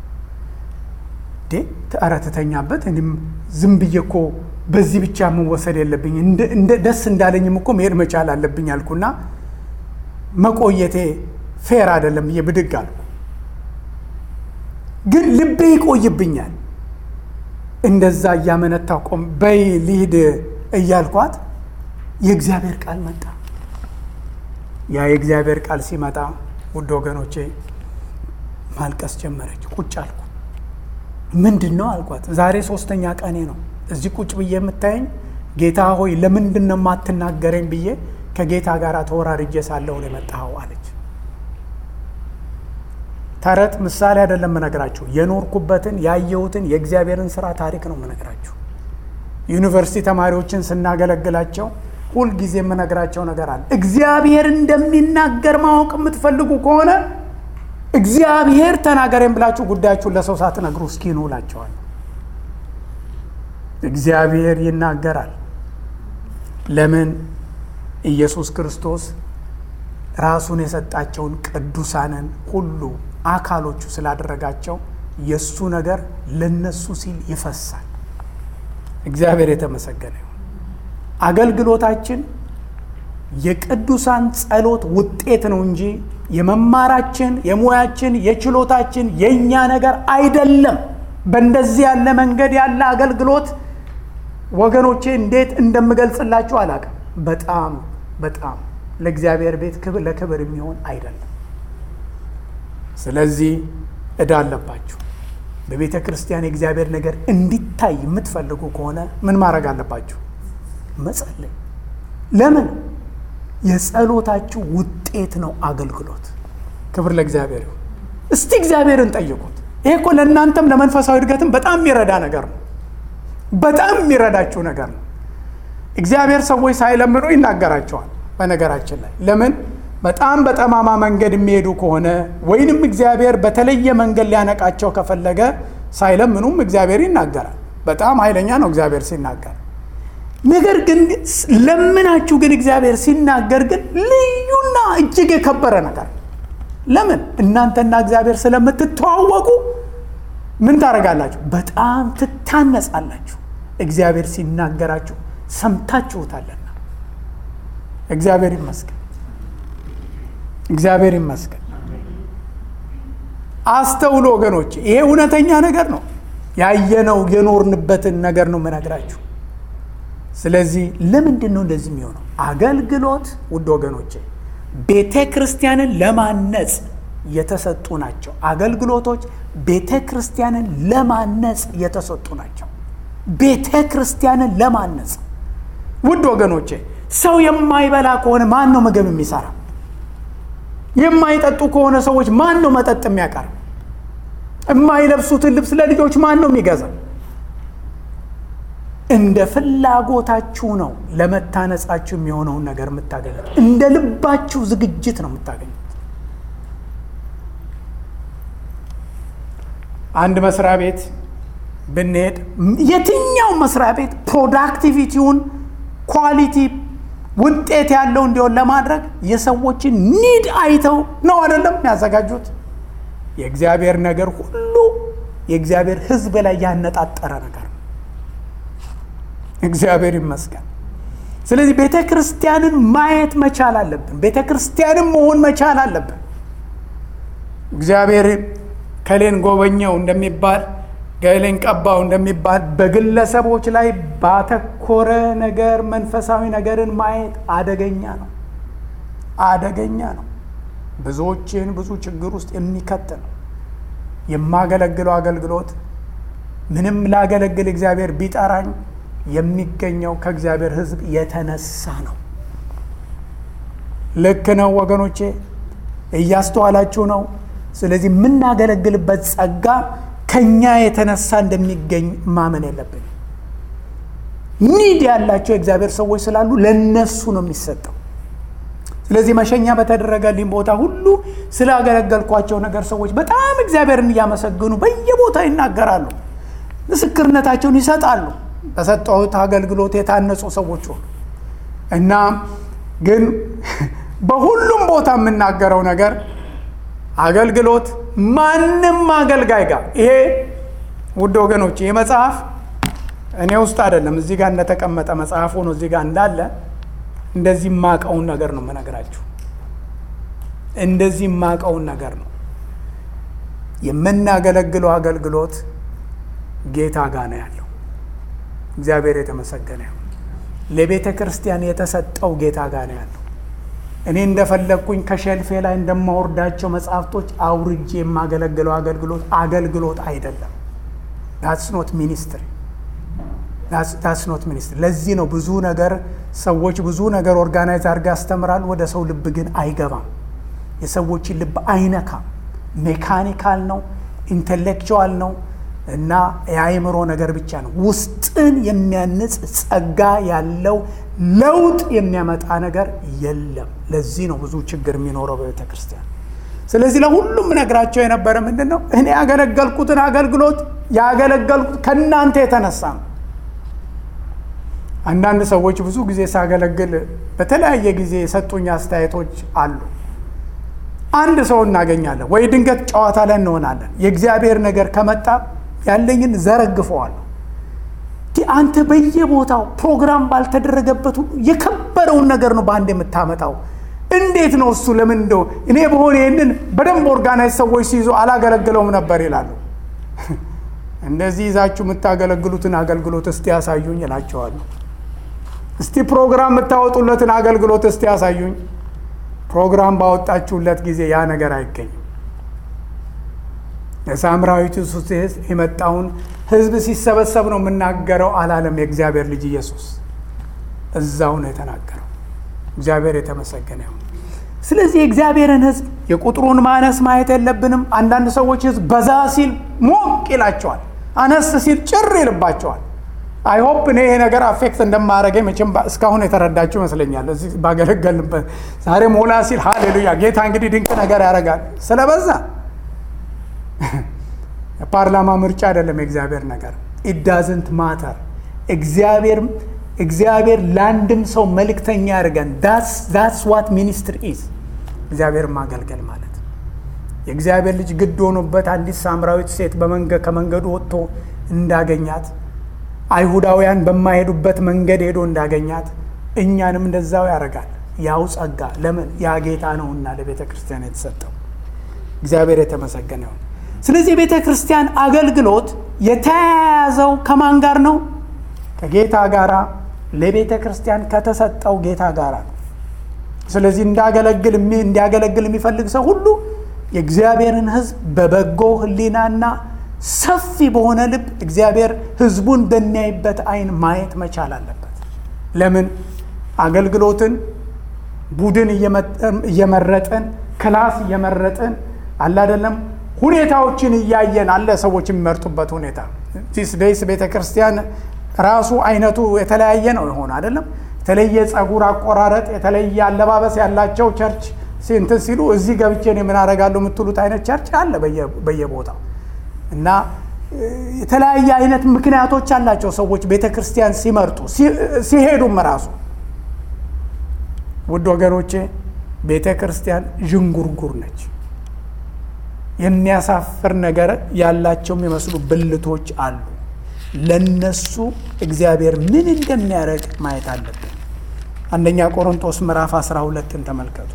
ኧረ ትተኛበት። እኔም ዝም ብዬ እኮ በዚህ ብቻ መወሰድ የለብኝ ደስ እንዳለኝም እኮ መሄድ መቻል አለብኝ አልኩና መቆየቴ ፌር አይደለም ብዬ ብድግ አልኩ። ግን ልቤ ይቆይብኛል። እንደዛ እያመነታው ቆም በይ ልሂድ እያልኳት የእግዚአብሔር ቃል መጣ። ያ የእግዚአብሔር ቃል ሲመጣ ውድ ወገኖቼ ማልቀስ ጀመረች። ቁጭ አልኩ። ምንድን ነው አልኳት። ዛሬ ሶስተኛ ቀኔ ነው እዚህ ቁጭ ብዬ የምታየኝ። ጌታ ሆይ ለምንድን ነው የማትናገረኝ ብዬ ከጌታ ጋር ተወራርጄ ሳለሁ ነው የመጣኸው አለች። ተረት ምሳሌ አይደለም የምነግራችሁ፣ የኖርኩበትን ያየሁትን የእግዚአብሔርን ስራ ታሪክ ነው የምነግራችሁ። ዩኒቨርሲቲ ተማሪዎችን ስናገለግላቸው ሁልጊዜ የምነግራቸው ነገር አለ። እግዚአብሔር እንደሚናገር ማወቅ የምትፈልጉ ከሆነ እግዚአብሔር ተናገረኝ ብላችሁ ጉዳያችሁን ለሰው ሳትነግሩ እስኪ ኑ እላቸዋለሁ። እግዚአብሔር ይናገራል። ለምን? ኢየሱስ ክርስቶስ ራሱን የሰጣቸውን ቅዱሳንን ሁሉ አካሎቹ ስላደረጋቸው የእሱ ነገር ለነሱ ሲል ይፈሳል። እግዚአብሔር የተመሰገነ ይሁን። አገልግሎታችን የቅዱሳን ጸሎት ውጤት ነው እንጂ የመማራችን፣ የሙያችን፣ የችሎታችን የእኛ ነገር አይደለም። በእንደዚህ ያለ መንገድ ያለ አገልግሎት ወገኖቼ እንዴት እንደምገልጽላችሁ አላውቅም። በጣም በጣም ለእግዚአብሔር ቤት ክብር ለክብር የሚሆን አይደለም። ስለዚህ እዳ አለባችሁ። በቤተ ክርስቲያን የእግዚአብሔር ነገር እንዲታይ የምትፈልጉ ከሆነ ምን ማድረግ አለባችሁ? መጸለይ። ለምን? የጸሎታችሁ ውጤት ነው አገልግሎት። ክብር ለእግዚአብሔር ይሁን። እስቲ እግዚአብሔርን ጠይቁት። ይሄ እኮ ለእናንተም ለመንፈሳዊ እድገትም በጣም የሚረዳ ነገር ነው። በጣም የሚረዳችሁ ነገር ነው። እግዚአብሔር ሰዎች ሳይለምኑ ይናገራቸዋል። በነገራችን ላይ ለምን በጣም በጠማማ መንገድ የሚሄዱ ከሆነ ወይንም እግዚአብሔር በተለየ መንገድ ሊያነቃቸው ከፈለገ ሳይለምኑም እግዚአብሔር ይናገራል። በጣም ኃይለኛ ነው እግዚአብሔር ሲናገር። ነገር ግን ለምናችሁ ግን እግዚአብሔር ሲናገር ግን ልዩና እጅግ የከበረ ነገር ለምን እናንተና እግዚአብሔር ስለምትተዋወቁ ምን ታደርጋላችሁ? በጣም ትታነጻላችሁ። እግዚአብሔር ሲናገራችሁ ሰምታችሁታልና። እግዚአብሔር ይመስገን፣ እግዚአብሔር ይመስገን። አስተውሎ ወገኖች፣ ይሄ እውነተኛ ነገር ነው። ያየነው የኖርንበትን ነገር ነው የምነግራችሁ። ስለዚህ ለምንድን ነው እንደዚህ የሚሆነው? አገልግሎት ውድ ወገኖቼ ቤተ ክርስቲያንን ለማነጽ የተሰጡ ናቸው። አገልግሎቶች ቤተ ክርስቲያንን ለማነጽ የተሰጡ ናቸው። ቤተ ክርስቲያንን ለማነጽ ውድ ወገኖቼ ሰው የማይበላ ከሆነ ማን ነው ምግብ የሚሰራ? የማይጠጡ ከሆነ ሰዎች ማን ነው መጠጥ የሚያቀርብ? የማይለብሱትን ልብስ ለልጆች ማን ነው የሚገዛ? እንደ ፍላጎታችሁ ነው ለመታነጻችሁ የሚሆነውን ነገር የምታገኙት። እንደ ልባችሁ ዝግጅት ነው የምታገኙት። አንድ መስሪያ ቤት ብንሄድ የትኛው መስሪያ ቤት ፕሮዳክቲቪቲውን ኳሊቲ ውጤት ያለው እንዲሆን ለማድረግ የሰዎችን ኒድ አይተው ነው አይደለም የሚያዘጋጁት። የእግዚአብሔር ነገር ሁሉ የእግዚአብሔር ሕዝብ ላይ ያነጣጠረ ነገር ነው። እግዚአብሔር ይመስገን። ስለዚህ ቤተ ክርስቲያንን ማየት መቻል አለብን። ቤተ ክርስቲያንን መሆን መቻል አለብን። እግዚአብሔር ከሌን ጎበኘው እንደሚባል ገሌን ቀባው እንደሚባል በግለሰቦች ላይ ባተኮረ ነገር መንፈሳዊ ነገርን ማየት አደገኛ ነው፣ አደገኛ ነው። ብዙዎችን ብዙ ችግር ውስጥ የሚከት ነው። የማገለግለው አገልግሎት ምንም ላገለግል እግዚአብሔር ቢጠራኝ የሚገኘው ከእግዚአብሔር ሕዝብ የተነሳ ነው። ልክ ነው ወገኖቼ፣ እያስተዋላችሁ ነው። ስለዚህ የምናገለግልበት ጸጋ ከኛ የተነሳ እንደሚገኝ ማመን የለብን። ኒድ ያላቸው የእግዚአብሔር ሰዎች ስላሉ ለነሱ ነው የሚሰጠው። ስለዚህ መሸኛ በተደረገልኝ ቦታ ሁሉ ስላገለገልኳቸው ነገር ሰዎች በጣም እግዚአብሔርን እያመሰገኑ በየቦታ ይናገራሉ፣ ምስክርነታቸውን ይሰጣሉ። በሰጠሁት አገልግሎት የታነጹ ሰዎች ሆኑ እና ግን በሁሉም ቦታ የምናገረው ነገር አገልግሎት ማንም አገልጋይ ጋር ይሄ ውድ ወገኖች ይህ መጽሐፍ እኔ ውስጥ አይደለም፣ እዚህ ጋር እንደተቀመጠ መጽሐፍ ሆኖ እዚህ ጋር እንዳለ እንደዚህ የማቀውን ነገር ነው የምነግራችሁ። እንደዚህ የማቀውን ነገር ነው የምናገለግለው አገልግሎት ጌታ ጋር ነው ያለው። እግዚአብሔር የተመሰገነ ይሁን። ለቤተ ክርስቲያን የተሰጠው ጌታ ጋር ነው ያለው። እኔ እንደፈለግኩኝ ከሸልፌ ላይ እንደማወርዳቸው መጽሐፍቶች አውርጄ የማገለግለው አገልግሎት አገልግሎት አይደለም። ዳትስ ኖት ሚኒስትሪ ዳትስ ኖት ሚኒስትሪ። ለዚህ ነው ብዙ ነገር ሰዎች ብዙ ነገር ኦርጋናይዝ አድርገው ያስተምራል፣ ወደ ሰው ልብ ግን አይገባም። የሰዎችን ልብ አይነካም። ሜካኒካል ነው፣ ኢንቴሌክቹዋል ነው እና የአእምሮ ነገር ብቻ ነው። ውስጥን የሚያንጽ ጸጋ ያለው ለውጥ የሚያመጣ ነገር የለም። ለዚህ ነው ብዙ ችግር የሚኖረው በቤተ ክርስቲያን። ስለዚህ ለሁሉም ነግራቸው የነበረ ምንድን ነው? እኔ ያገለገልኩትን አገልግሎት ያገለገልኩት ከእናንተ የተነሳ ነው። አንዳንድ ሰዎች ብዙ ጊዜ ሳገለግል በተለያየ ጊዜ የሰጡኝ አስተያየቶች አሉ። አንድ ሰው እናገኛለን ወይ ድንገት ጨዋታ ላይ እንሆናለን። የእግዚአብሔር ነገር ከመጣ ያለኝን ዘረግፈዋለሁ። አንተ በየቦታው ፕሮግራም ባልተደረገበት ሁሉ የከበረውን ነገር ነው በአንድ የምታመጣው። እንዴት ነው እሱ? ለምን እንደው እኔ በሆነ ይህንን በደንብ ኦርጋናይዝ ሰዎች ሲይዙ አላገለግለውም ነበር ይላሉ። እንደዚህ ይዛችሁ የምታገለግሉትን አገልግሎት እስቲ ያሳዩኝ እላቸዋለሁ። እስቲ ፕሮግራም የምታወጡለትን አገልግሎት እስቲ ያሳዩኝ። ፕሮግራም ባወጣችሁለት ጊዜ ያ ነገር አይገኝም። የሳምራዊቱ ሱስ የመጣውን ሕዝብ ሲሰበሰብ ነው የምናገረው አላለም። የእግዚአብሔር ልጅ ኢየሱስ እዛው ነው የተናገረው። እግዚአብሔር የተመሰገነ ይሁን። ስለዚህ የእግዚአብሔርን ሕዝብ የቁጥሩን ማነስ ማየት የለብንም። አንዳንድ ሰዎች ሕዝብ በዛ ሲል ሞቅ ይላቸዋል፣ አነስ ሲል ጭር ይልባቸዋል። አይሆፕ እኔ ይሄ ነገር አፌክት እንደማያደርገኝ መቼም እስካሁን የተረዳችሁ ይመስለኛል። እዚህ ባገለገልንበት ዛሬ ሞላ ሲል ሃሌሉያ ጌታ እንግዲህ ድንቅ ነገር ያደርጋል ስለበዛ የፓርላማ ምርጫ አይደለም የእግዚአብሔር ነገር ኢዳዝንት ማተር እግዚአብሔር እግዚአብሔር ለአንድም ሰው መልእክተኛ ያደርገን ዳትስ ዋት ሚኒስትር ኢዝ እግዚአብሔር ማገልገል ማለት የእግዚአብሔር ልጅ ግድ ሆኖበት አንዲት ሳምራዊት ሴት ከመንገዱ ወጥቶ እንዳገኛት አይሁዳውያን በማይሄዱበት መንገድ ሄዶ እንዳገኛት እኛንም እንደዛው ያደርጋል። ያው ጸጋ ለምን ያ ጌታ ነውና ለቤተ ክርስቲያን የተሰጠው እግዚአብሔር የተመሰገነ ይሁን። ስለዚህ የቤተ ክርስቲያን አገልግሎት የተያያዘው ከማን ጋር ነው? ከጌታ ጋር ለቤተ ክርስቲያን ከተሰጠው ጌታ ጋር ነው። ስለዚህ እንዳገለግል እንዲያገለግል የሚፈልግ ሰው ሁሉ የእግዚአብሔርን ሕዝብ በበጎ ሕሊናና ሰፊ በሆነ ልብ እግዚአብሔር ሕዝቡን በሚያይበት አይን ማየት መቻል አለበት። ለምን አገልግሎትን ቡድን እየመረጥን ክላስ እየመረጥን አለ አይደለም ሁኔታዎችን እያየን አለ ሰዎች የሚመርጡበት ሁኔታ ዲስ ዴይስ ቤተ ክርስቲያን ራሱ አይነቱ የተለያየ ነው የሆነ አይደለም። የተለየ ጸጉር አቆራረጥ፣ የተለየ አለባበስ ያላቸው ቸርች እንትን ሲሉ እዚህ ገብቼ እኔ ምን አደርጋለሁ የምትሉት አይነት ቸርች አለ በየቦታው እና የተለያየ አይነት ምክንያቶች አላቸው ሰዎች ቤተ ክርስቲያን ሲመርጡ ሲሄዱም ራሱ ውድ ወገኖቼ ቤተ ክርስቲያን ዥንጉርጉር ነች። የሚያሳፍር ነገር ያላቸው የሚመስሉ ብልቶች አሉ። ለነሱ እግዚአብሔር ምን እንደሚያደርግ ማየት አለብን። አንደኛ ቆሮንቶስ ምዕራፍ 12ን ተመልከቱ።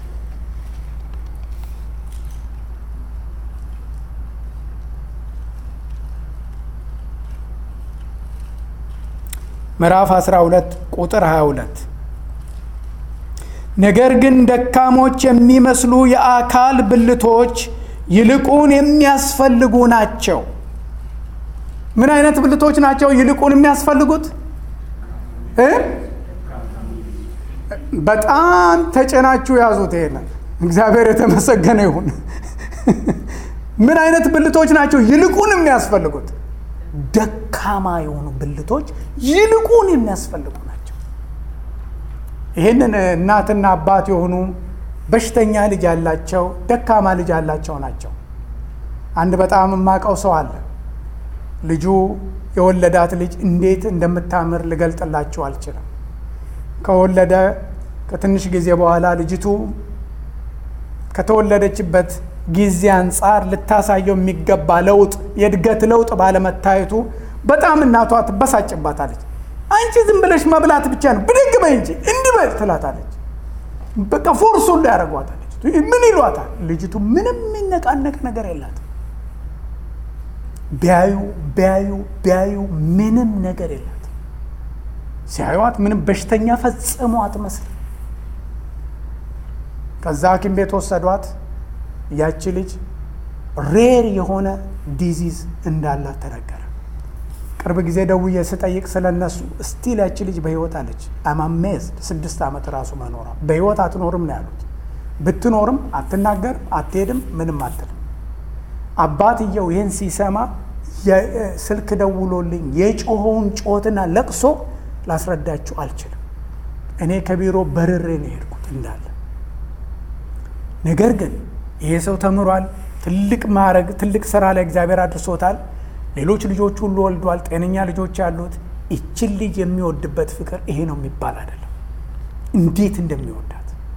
ምዕራፍ 12 ቁጥር 22 ነገር ግን ደካሞች የሚመስሉ የአካል ብልቶች ይልቁን የሚያስፈልጉ ናቸው። ምን አይነት ብልቶች ናቸው ይልቁን የሚያስፈልጉት? በጣም ተጨናችሁ ያዙት። ይሄንን እግዚአብሔር የተመሰገነ ይሁን። ምን አይነት ብልቶች ናቸው ይልቁን የሚያስፈልጉት? ደካማ የሆኑ ብልቶች ይልቁን የሚያስፈልጉ ናቸው። ይህንን እናትና አባት የሆኑ በሽተኛ ልጅ ያላቸው ደካማ ልጅ ያላቸው ናቸው። አንድ በጣም የማውቀው ሰው አለ። ልጁ የወለዳት ልጅ እንዴት እንደምታምር ልገልጥላችሁ አልችልም። ከወለደ ከትንሽ ጊዜ በኋላ ልጅቱ ከተወለደችበት ጊዜ አንጻር ልታሳየው የሚገባ ለውጥ የእድገት ለውጥ ባለመታየቱ በጣም እናቷ ትበሳጭባታለች። አንቺ ዝም ብለሽ መብላት ብቻ ነው ብድግ በይ እንጂ እንዲህ በል ትላታለች። በቃ ፎርሱ ሁሉ ያደርጓታለች። ምን ይሏታል? ልጅቱ ምንም የሚነቃነቅ ነገር የላትም። ቢያዩ ቢያዩ ቢያዩ ምንም ነገር የላትም። ሲያዩዋት ምንም በሽተኛ ፈጽሞ አትመስልም። ከዛ ሐኪም ቤት ወሰዷት። ያቺ ልጅ ሬር የሆነ ዲዚዝ እንዳላት ተነገረ። ቅርብ ጊዜ ደውዬ ስጠይቅ ስለነሱ ስቲል ያቺ ልጅ በህይወት አለች። አማሜዝድ ስድስት ዓመት ራሱ መኖሯ በህይወት አትኖርም ነው ያሉት። ብትኖርም አትናገርም፣ አትሄድም፣ ምንም አትልም። አባትየው ይህን ሲሰማ ስልክ ደውሎልኝ የጮኸውን ጮትና ለቅሶ ላስረዳችሁ አልችልም። እኔ ከቢሮ በርሬ ነው የሄድኩት እንዳለ። ነገር ግን ይሄ ሰው ተምሯል። ትልቅ ማዕረግ፣ ትልቅ ስራ ላይ እግዚአብሔር አድርሶታል። ሌሎች ልጆች ሁሉ ወልዷል። ጤነኛ ልጆች ያሉት። ይችን ልጅ የሚወድበት ፍቅር ይሄ ነው የሚባል አይደለም። እንዴት እንደሚወዳት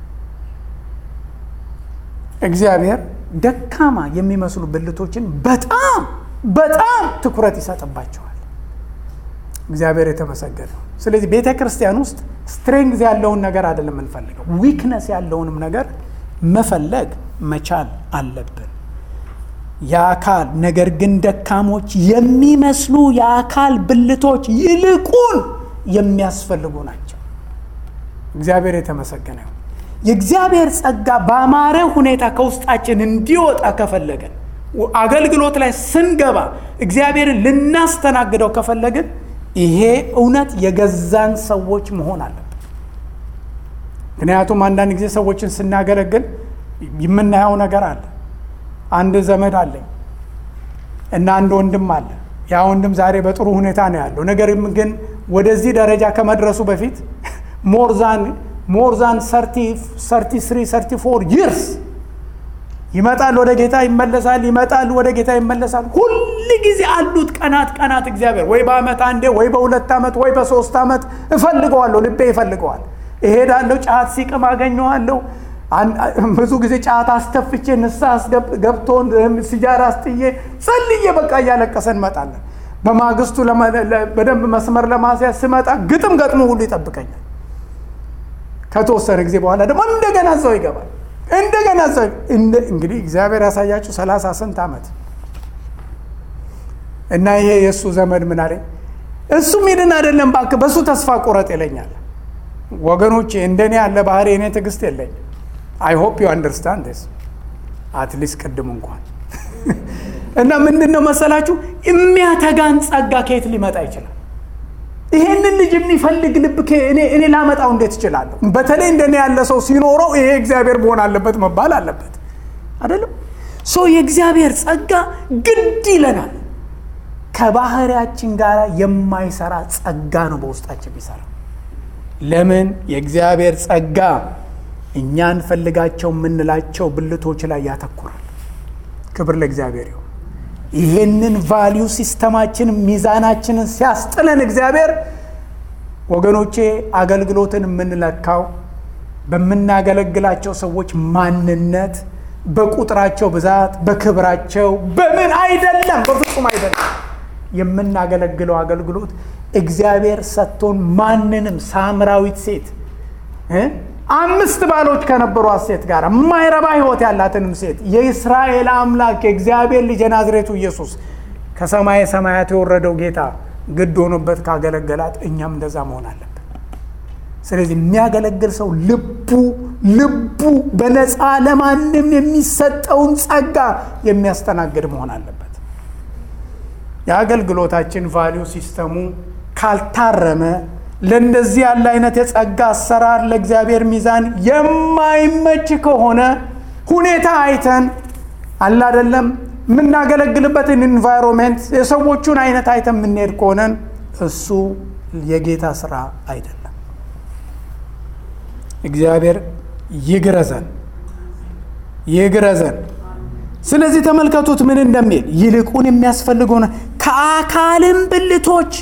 እግዚአብሔር ደካማ የሚመስሉ ብልቶችን በጣም በጣም ትኩረት ይሰጥባቸዋል። እግዚአብሔር የተመሰገነ ነው። ስለዚህ ቤተ ክርስቲያን ውስጥ ስትሬንግዝ ያለውን ነገር አይደለም የምንፈልገው፣ ዊክነስ ያለውንም ነገር መፈለግ መቻል አለብን። የአካል ነገር ግን ደካሞች የሚመስሉ የአካል ብልቶች ይልቁን የሚያስፈልጉ ናቸው። እግዚአብሔር የተመሰገነ ይሁን። የእግዚአብሔር ጸጋ በአማረ ሁኔታ ከውስጣችን እንዲወጣ ከፈለገን አገልግሎት ላይ ስንገባ እግዚአብሔርን ልናስተናግደው ከፈለግን ይሄ እውነት የገዛን ሰዎች መሆን አለብን። ምክንያቱም አንዳንድ ጊዜ ሰዎችን ስናገለግል የምናየው ነገር አለ። አንድ ዘመድ አለኝ እና አንድ ወንድም አለ ያ ወንድም ዛሬ በጥሩ ሁኔታ ነው ያለው። ነገር ግን ወደዚህ ደረጃ ከመድረሱ በፊት ሞርዛን ሞርዛን ሰርቲ ስሪ ሰርቲ ፎር ይርስ ይመጣል፣ ወደ ጌታ ይመለሳል፣ ይመጣል፣ ወደ ጌታ ይመለሳል። ሁል ጊዜ አሉት ቀናት ቀናት እግዚአብሔር ወይ በአመት አንዴ ወይ በሁለት ዓመት ወይ በሶስት ዓመት እፈልገዋለሁ፣ ልቤ ይፈልገዋል። እሄዳለሁ፣ ጫት ሲቅም አገኘዋለሁ። ብዙ ጊዜ ጫት አስተፍቼ ንስሐ ገብቶ ሲጃራ አስጥዬ ጸልዬ በቃ እያለቀሰ እንመጣለን። በማግስቱ በደንብ መስመር ለማስያዝ ስመጣ ግጥም ገጥሞ ሁሉ ይጠብቀኛል። ከተወሰነ ጊዜ በኋላ ደግሞ እንደገና እዛው ይገባል። እንደገና እዛው እንግዲህ እግዚአብሔር ያሳያችሁ ሰላሳ ስንት ዓመት እና ይሄ የእሱ ዘመድ ምን አለኝ፣ እሱ ሚድን አይደለም እባክህ በእሱ ተስፋ ቁረጥ ይለኛል። ወገኖቼ እንደኔ ያለ ባህሪ እኔ ትዕግስት የለኝም። አይ ሆፕ ዩ አንደርስታንድ ስ አትሊስት ቅድም እንኳን እና ምንድን ነው መሰላችሁ የሚያተጋን ጸጋ ከየት ሊመጣ ይችላል? ይሄንን ልጅ የሚፈልግ ልብ እኔ ላመጣው እንዴት እችላለሁ? በተለይ እንደኔ ያለ ሰው ሲኖረው ይሄ እግዚአብሔር መሆን አለበት መባል አለበት አይደለም? ሶ የእግዚአብሔር ጸጋ ግድ ይለናል። ከባህሪያችን ጋር የማይሰራ ጸጋ ነው በውስጣችን የሚሰራ። ለምን? የእግዚአብሔር ጸጋ እኛ እንፈልጋቸው የምንላቸው ብልቶች ላይ ያተኩራል። ክብር ለእግዚአብሔር ይሁን። ይሄንን ቫሊዩ ሲስተማችን ሚዛናችንን ሲያስጥለን እግዚአብሔር ወገኖቼ አገልግሎትን የምንለካው በምናገለግላቸው ሰዎች ማንነት፣ በቁጥራቸው ብዛት፣ በክብራቸው በምን አይደለም፣ በፍጹም አይደለም። የምናገለግለው አገልግሎት እግዚአብሔር ሰጥቶን ማንንም ሳምራዊት ሴት አምስት ባሎች ከነበሯት ሴት ጋር የማይረባ ሕይወት ያላትንም ሴት የእስራኤል አምላክ የእግዚአብሔር ልጅ የናዝሬቱ ኢየሱስ ከሰማየ ሰማያት የወረደው ጌታ ግድ ሆኖበት ካገለገላት እኛም እንደዛ መሆን አለብን። ስለዚህ የሚያገለግል ሰው ልቡ ልቡ በነፃ ለማንም የሚሰጠውን ጸጋ የሚያስተናግድ መሆን አለበት። የአገልግሎታችን ቫሊዩ ሲስተሙ ካልታረመ ለእንደዚህ ያለ አይነት የጸጋ አሰራር ለእግዚአብሔር ሚዛን የማይመች ከሆነ ሁኔታ አይተን አላደለም የምናገለግልበትን ኢንቫይሮንሜንት የሰዎቹን አይነት አይተን የምንሄድ ከሆነን እሱ የጌታ ስራ አይደለም። እግዚአብሔር ይግረዘን ይግረዘን። ስለዚህ ተመልከቱት ምን እንደሚል ይልቁን የሚያስፈልገው ከአካልም ብልቶች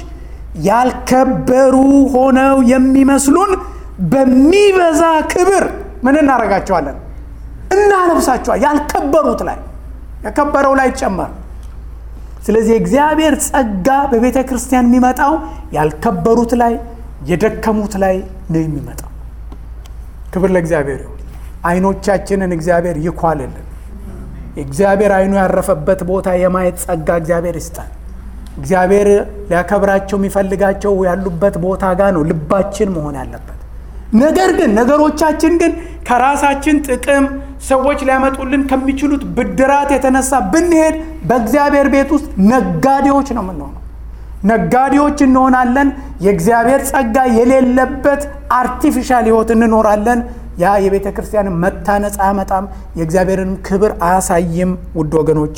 ያልከበሩ ሆነው የሚመስሉን በሚበዛ ክብር ምን እናደርጋቸዋለን? እናለብሳቸዋል። ያልከበሩት ላይ የከበረው ላይ ይጨመር። ስለዚህ የእግዚአብሔር ጸጋ በቤተ ክርስቲያን የሚመጣው ያልከበሩት ላይ የደከሙት ላይ ነው የሚመጣው። ክብር ለእግዚአብሔር ይሁን። አይኖቻችንን እግዚአብሔር ይኳልልን። እግዚአብሔር አይኑ ያረፈበት ቦታ የማየት ጸጋ እግዚአብሔር ይስጣል። እግዚአብሔር ሊያከብራቸው የሚፈልጋቸው ያሉበት ቦታ ጋር ነው ልባችን መሆን ያለበት። ነገር ግን ነገሮቻችን ግን ከራሳችን ጥቅም ሰዎች ሊያመጡልን ከሚችሉት ብድራት የተነሳ ብንሄድ በእግዚአብሔር ቤት ውስጥ ነጋዴዎች ነው የምንሆነው። ነጋዴዎች እንሆናለን። የእግዚአብሔር ጸጋ የሌለበት አርቲፊሻል ሕይወት እንኖራለን። ያ የቤተ ክርስቲያንን መታነጽ አያመጣም፣ የእግዚአብሔርን ክብር አያሳይም። ውድ ወገኖቼ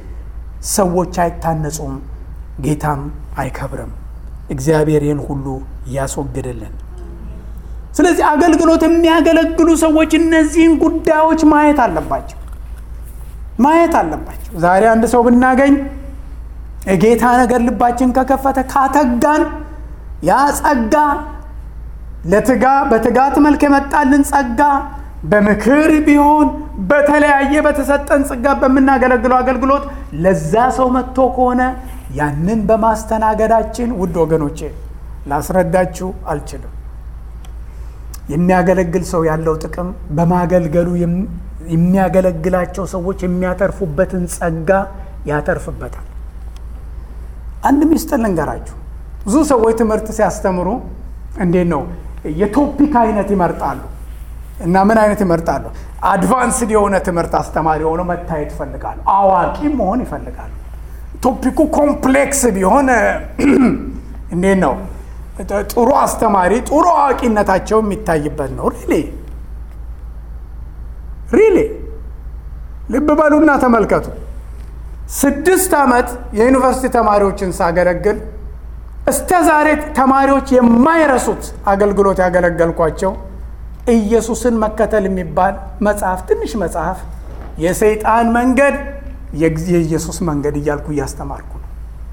ሰዎች አይታነጹም፣ ጌታም አይከብርም። እግዚአብሔር ይህን ሁሉ ያስወግድልን። ስለዚህ አገልግሎት የሚያገለግሉ ሰዎች እነዚህን ጉዳዮች ማየት አለባቸው ማየት አለባቸው። ዛሬ አንድ ሰው ብናገኝ የጌታ ነገር ልባችን ከከፈተ ካተጋን ያ ጸጋ ለትጋ በትጋት መልክ የመጣልን ጸጋ በምክር ቢሆን በተለያየ በተሰጠን ጸጋ በምናገለግለው አገልግሎት ለዛ ሰው መጥቶ ከሆነ ያንን በማስተናገዳችን ውድ ወገኖቼ ላስረዳችሁ አልችልም። የሚያገለግል ሰው ያለው ጥቅም በማገልገሉ የሚያገለግላቸው ሰዎች የሚያተርፉበትን ጸጋ ያተርፍበታል። አንድ ሚስጥር ልንገራችሁ። ብዙ ሰዎች ትምህርት ሲያስተምሩ እንዴት ነው የቶፒክ አይነት ይመርጣሉ እና ምን አይነት ይመርጣሉ? አድቫንስድ የሆነ ትምህርት አስተማሪ ሆነው መታየት ይፈልጋሉ። አዋቂ መሆን ይፈልጋሉ። ቶፒኩ ኮምፕሌክስ ቢሆን እንዴት ነው ጥሩ አስተማሪ ጥሩ አዋቂነታቸው የሚታይበት ነው። ሪሊ ሪሊ ልብ በሉና ተመልከቱ። ስድስት ዓመት የዩኒቨርሲቲ ተማሪዎችን ሳገለግል እስከ ዛሬ ተማሪዎች የማይረሱት አገልግሎት ያገለገልኳቸው ኢየሱስን መከተል የሚባል መጽሐፍ ትንሽ መጽሐፍ የሰይጣን መንገድ የኢየሱስ መንገድ እያልኩ እያስተማርኩ ነው።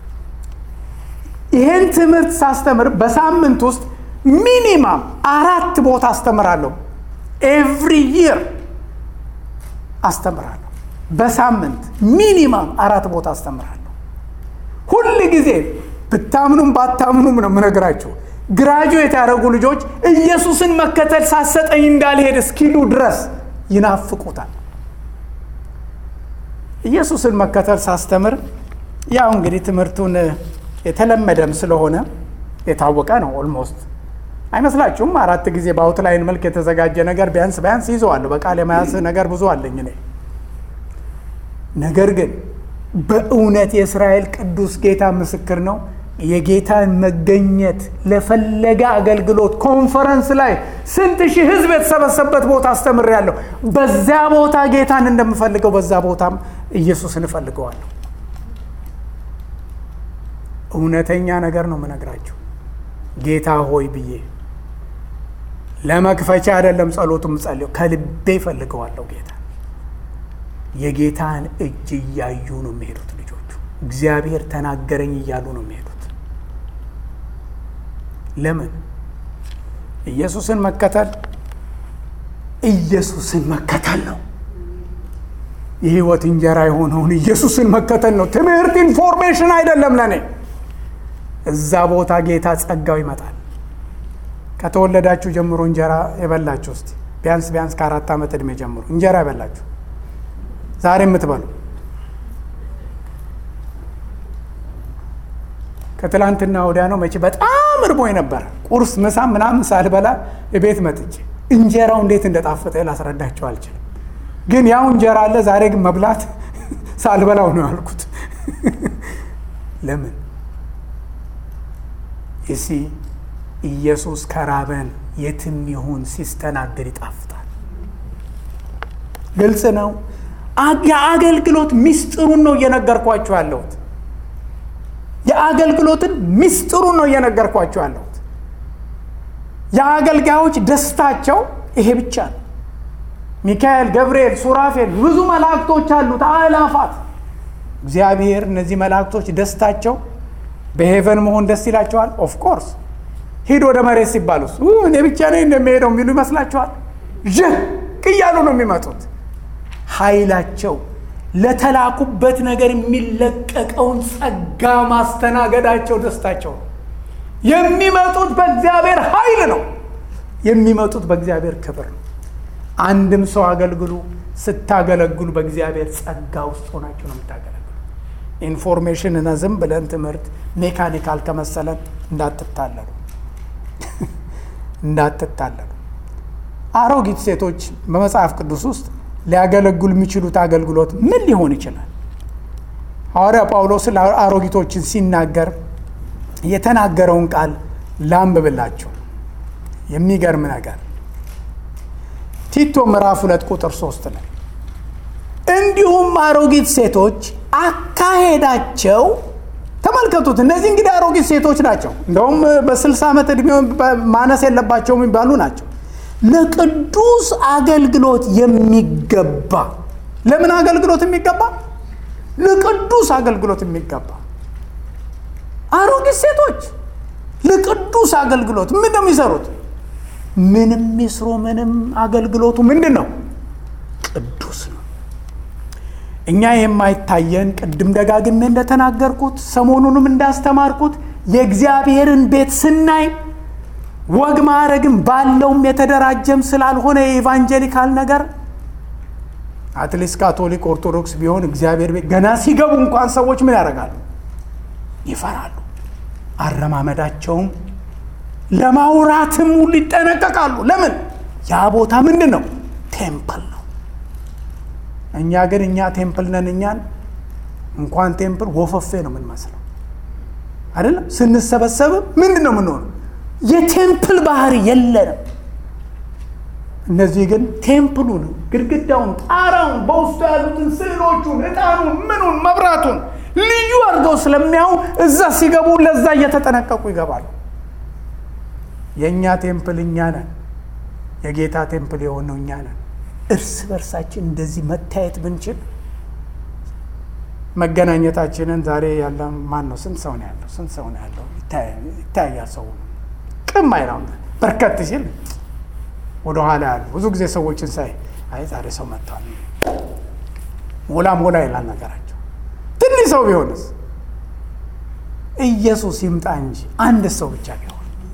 ይህን ትምህርት ሳስተምር በሳምንት ውስጥ ሚኒማም አራት ቦታ አስተምራለሁ። ኤቭሪ ይር አስተምራለሁ። በሳምንት ሚኒማም አራት ቦታ አስተምራለሁ። ሁል ጊዜ ብታምኑም ባታምኑም ነው የምነግራችሁ። ግራጁዌት ያደረጉ ልጆች ኢየሱስን መከተል ሳሰጠኝ እንዳልሄድ እስኪሉ ድረስ ይናፍቁታል። ኢየሱስን መከተል ሳስተምር ያው እንግዲህ ትምህርቱን የተለመደም ስለሆነ የታወቀ ነው። ኦልሞስት አይመስላችሁም? አራት ጊዜ በአውትላይን መልክ የተዘጋጀ ነገር ቢያንስ ቢያንስ ይዘዋለሁ። በቃል የመያዝ ነገር ብዙ አለኝ እኔ። ነገር ግን በእውነት የእስራኤል ቅዱስ ጌታ ምስክር ነው። የጌታን መገኘት ለፈለገ አገልግሎት ኮንፈረንስ ላይ ስንት ሺህ ሕዝብ የተሰበሰበበት ቦታ አስተምሬያለሁ። በዚያ ቦታ ጌታን እንደምፈልገው በዛ ቦታም ኢየሱስን እፈልገዋለሁ። እውነተኛ ነገር ነው የምነግራችሁ። ጌታ ሆይ ብዬ ለመክፈቻ አይደለም ጸሎቱም ጸልዮ ከልቤ እፈልገዋለሁ ጌታ የጌታን እጅ እያዩ ነው የሚሄዱት ልጆቹ። እግዚአብሔር ተናገረኝ እያሉ ነው የሚሄዱት። ለምን? ኢየሱስን መከተል ኢየሱስን መከተል ነው። የህይወት እንጀራ የሆነውን ኢየሱስን መከተል ነው። ትምህርት ኢንፎርሜሽን አይደለም ለእኔ። እዛ ቦታ ጌታ ጸጋው ይመጣል። ከተወለዳችሁ ጀምሮ እንጀራ የበላችሁ እስቲ ቢያንስ ቢያንስ ከአራት ዓመት ዕድሜ ጀምሮ እንጀራ የበላችሁ ዛሬ የምትበሉ ከትላንትና ወዲያ ነው መቼ በጣም እርቦኝ ነበር። ቁርስ ምሳ ምናምን ሳልበላ ቤት መጥቼ እንጀራው እንዴት እንደጣፈጠ ላስረዳቸው አልችልም። ግን ያው እንጀራ አለ። ዛሬ ግን መብላት ሳልበላው ነው ያልኩት። ለምን እሲ ኢየሱስ ከራበን የትም ይሁን ሲስተናገድ ይጣፍጣል። ግልጽ ነው። የአገልግሎት ሚስጥሩን ነው እየነገርኳችሁ ያለሁት። የአገልግሎትን ሚስጥሩን ነው እየነገርኳችሁ ያለሁት። የአገልጋዮች ደስታቸው ይሄ ብቻ ነው። ሚካኤል፣ ገብርኤል፣ ሱራፌል ብዙ መላእክቶች አሉት አእላፋት። እግዚአብሔር እነዚህ መላእክቶች ደስታቸው በሄቨን መሆን ደስ ይላቸዋል። ኦፍኮርስ ሂድ ወደ መሬት ሲባሉስ እኔ ብቻ ነኝ እንደሚሄደው የሚሉ ይመስላችኋል? ዥቅ እያሉ ነው የሚመጡት። ኃይላቸው ለተላኩበት ነገር የሚለቀቀውን ጸጋ ማስተናገዳቸው ደስታቸው ነው። የሚመጡት በእግዚአብሔር ኃይል ነው። የሚመጡት በእግዚአብሔር ክብር ነው። አንድም ሰው አገልግሉ። ስታገለግሉ በእግዚአብሔር ጸጋ ውስጥ ሆናችሁ ነው የምታገለግሉ። ኢንፎርሜሽን እና ዝም ብለን ትምህርት ሜካኒካል ከመሰለን እንዳትታለሉ እንዳትታለሉ። አሮጊት ሴቶች በመጽሐፍ ቅዱስ ውስጥ ሊያገለግሉ የሚችሉት አገልግሎት ምን ሊሆን ይችላል? ሐዋርያ ጳውሎስ አሮጊቶችን ሲናገር የተናገረውን ቃል ላንብብላችሁ። የሚገርም ነገር ቲቶ ምዕራፍ ሁለት ቁጥር ሶስት ላይ እንዲሁም አሮጊት ሴቶች አካሄዳቸው ተመልከቱት። እነዚህ እንግዲህ አሮጊት ሴቶች ናቸው። እንደውም በስልሳ ዓመት ዕድሜ ማነስ የለባቸውም የሚባሉ ናቸው። ለቅዱስ አገልግሎት የሚገባ ለምን አገልግሎት የሚገባ ለቅዱስ አገልግሎት የሚገባ አሮጊት ሴቶች ለቅዱስ አገልግሎት ምን ነው የሚሰሩት? ምንም ይስሩ ምንም አገልግሎቱ ምንድን ነው? ቅዱስ ነው። እኛ የማይታየን ቅድም ደጋግሜ እንደተናገርኩት ሰሞኑንም እንዳስተማርኩት የእግዚአብሔርን ቤት ስናይ ወግ ማዕረግም ባለውም የተደራጀም ስላልሆነ የኢቫንጀሊካል ነገር አትሊስት ካቶሊክ ኦርቶዶክስ ቢሆን እግዚአብሔር ቤት ገና ሲገቡ እንኳን ሰዎች ምን ያደርጋሉ? ይፈራሉ። አረማመዳቸውም ለማውራትም ሁሉ ይጠነቀቃሉ። ለምን? ያ ቦታ ምንድን ነው? ቴምፕል ነው። እኛ ግን እኛ ቴምፕል ነን። እኛን እንኳን ቴምፕል ወፈፌ ነው የምንመስለው አይደለም። ስንሰበሰብም ምንድን ነው የምንሆነው? የቴምፕል ባህሪ የለንም። እነዚህ ግን ቴምፕሉን፣ ግድግዳውን፣ ጣራውን፣ በውስጡ ያሉትን ስዕሎቹን፣ ዕጣኑን፣ ምኑን፣ መብራቱን ልዩ አድርገው ስለሚያዩ እዛ ሲገቡ ለዛ እየተጠነቀቁ ይገባሉ። የእኛ ቴምፕል እኛ ነን። የጌታ ቴምፕል የሆነው እኛ ነን። እርስ በርሳችን እንደዚህ መታየት ብንችል መገናኘታችንን ዛሬ ያለ ማን ነው? ስንት ሰው ነው ያለው? ስንት ሰው ነው ያለው? ይታያል። ሰው ቅም አይለው በርከት ሲል ወደ ኋላ ያሉ ብዙ ጊዜ ሰዎችን ሳይ አይ ዛሬ ሰው መጥቷል፣ ሞላ ሞላ ይላል ነገራቸው። ትንሽ ሰው ቢሆንስ ኢየሱስ ይምጣ እንጂ አንድ ሰው ብቻ ቢሆን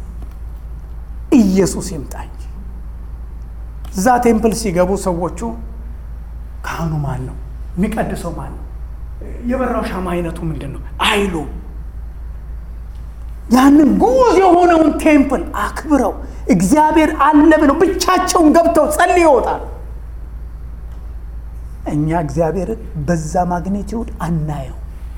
ኢየሱስ ይምጣ እንጂ እዛ ቴምፕል ሲገቡ ሰዎቹ ካህኑ ማን ነው? የሚቀድሰው ማን ነው? የበራው ሻማ አይነቱ ምንድን ነው አይሉ ያንን ጉዝ የሆነውን ቴምፕል አክብረው እግዚአብሔር አለ ብለው ብቻቸውን ገብተው ጸልይ ይወጣል። እኛ እግዚአብሔርን በዛ ማግኔቲዩድ አናየው።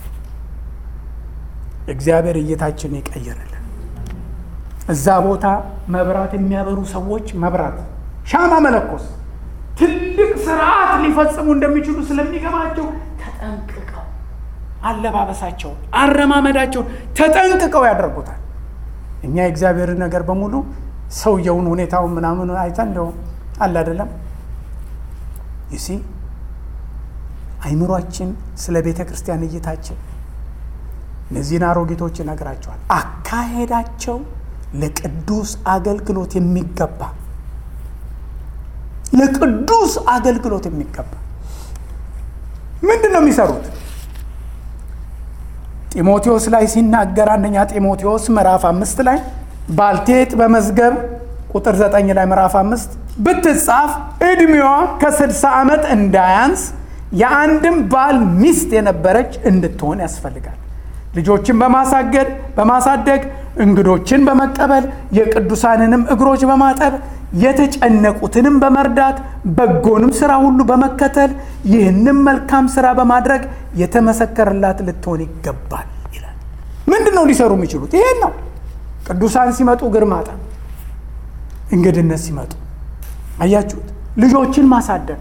እግዚአብሔር እይታችን ይቀይርልን። እዛ ቦታ መብራት የሚያበሩ ሰዎች መብራት ሻማ መለኮስ ትልቅ ስርዓት ሊፈጽሙ እንደሚችሉ ስለሚገባቸው ተጠንቅቀው አለባበሳቸውን፣ አረማመዳቸውን ተጠንቅቀው ያደርጉታል። እኛ የእግዚአብሔርን ነገር በሙሉ ሰውየውን ሁኔታውን ምናምን አይተን እንደው አለ አይደለም ይሲ አይምሯችን ስለ ቤተ ክርስቲያን እይታችን እነዚህን አሮጊቶች ይነግራቸዋል። አካሄዳቸው ለቅዱስ አገልግሎት የሚገባ ለቅዱስ አገልግሎት የሚገባ ምንድን ነው የሚሰሩት? ጢሞቴዎስ ላይ ሲናገር አንደኛ ጢሞቴዎስ ምዕራፍ አምስት ላይ ባልቴት በመዝገብ ቁጥር ዘጠኝ ላይ ምዕራፍ አምስት ብትጻፍ ዕድሜዋ ከስድሳ ዓመት እንዳያንስ የአንድም ባል ሚስት የነበረች እንድትሆን ያስፈልጋል። ልጆችን በማሳገድ በማሳደግ እንግዶችን በመቀበል የቅዱሳንንም እግሮች በማጠብ የተጨነቁትንም በመርዳት በጎንም ስራ ሁሉ በመከተል ይህንም መልካም ስራ በማድረግ የተመሰከረላት ልትሆን ይገባል ይላል። ምንድን ነው ሊሰሩ የሚችሉት? ይሄን ነው። ቅዱሳን ሲመጡ እግር ማጠብ፣ እንግድነት ሲመጡ አያችሁት። ልጆችን ማሳደግ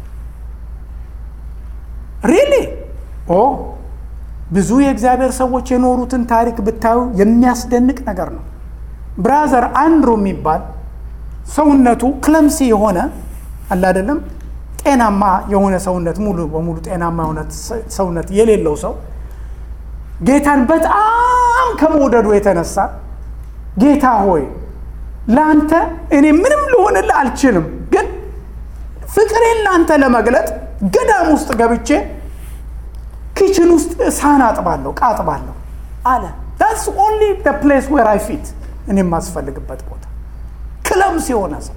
ሪሊ ኦ ብዙ የእግዚአብሔር ሰዎች የኖሩትን ታሪክ ብታዩ የሚያስደንቅ ነገር ነው። ብራዘር አንድሮ የሚባል ሰውነቱ ክለምሲ የሆነ አለ አይደለም፣ ጤናማ የሆነ ሰውነት ሙሉ በሙሉ ጤናማ የሆነ ሰውነት የሌለው ሰው ጌታን በጣም ከመውደዱ የተነሳ ጌታ ሆይ ለአንተ እኔ ምንም ልሆንልህ አልችልም፣ ግን ፍቅሬን ለአንተ ለመግለጥ ገዳም ውስጥ ገብቼ ኪችን ውስጥ ሳህን አጥባለሁ፣ ዕቃ አጥባለሁ አለ። ዳትስ ኦንሊ ፕሌስ ዌር አይ ፊት እኔ የማስፈልግበት ቦታ ክለምስ የሆነ ሰው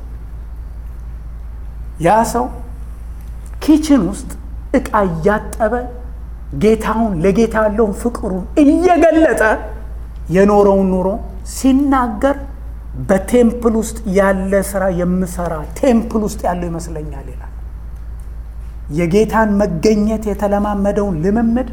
ያ ሰው ኪችን ውስጥ ዕቃ እያጠበ ጌታውን ለጌታ ያለውን ፍቅሩን እየገለጠ የኖረውን ኑሮ ሲናገር በቴምፕል ውስጥ ያለ ስራ የምሰራ ቴምፕል ውስጥ ያለው ይመስለኛል ይላል። የጌታን መገኘት የተለማመደውን ልምምድ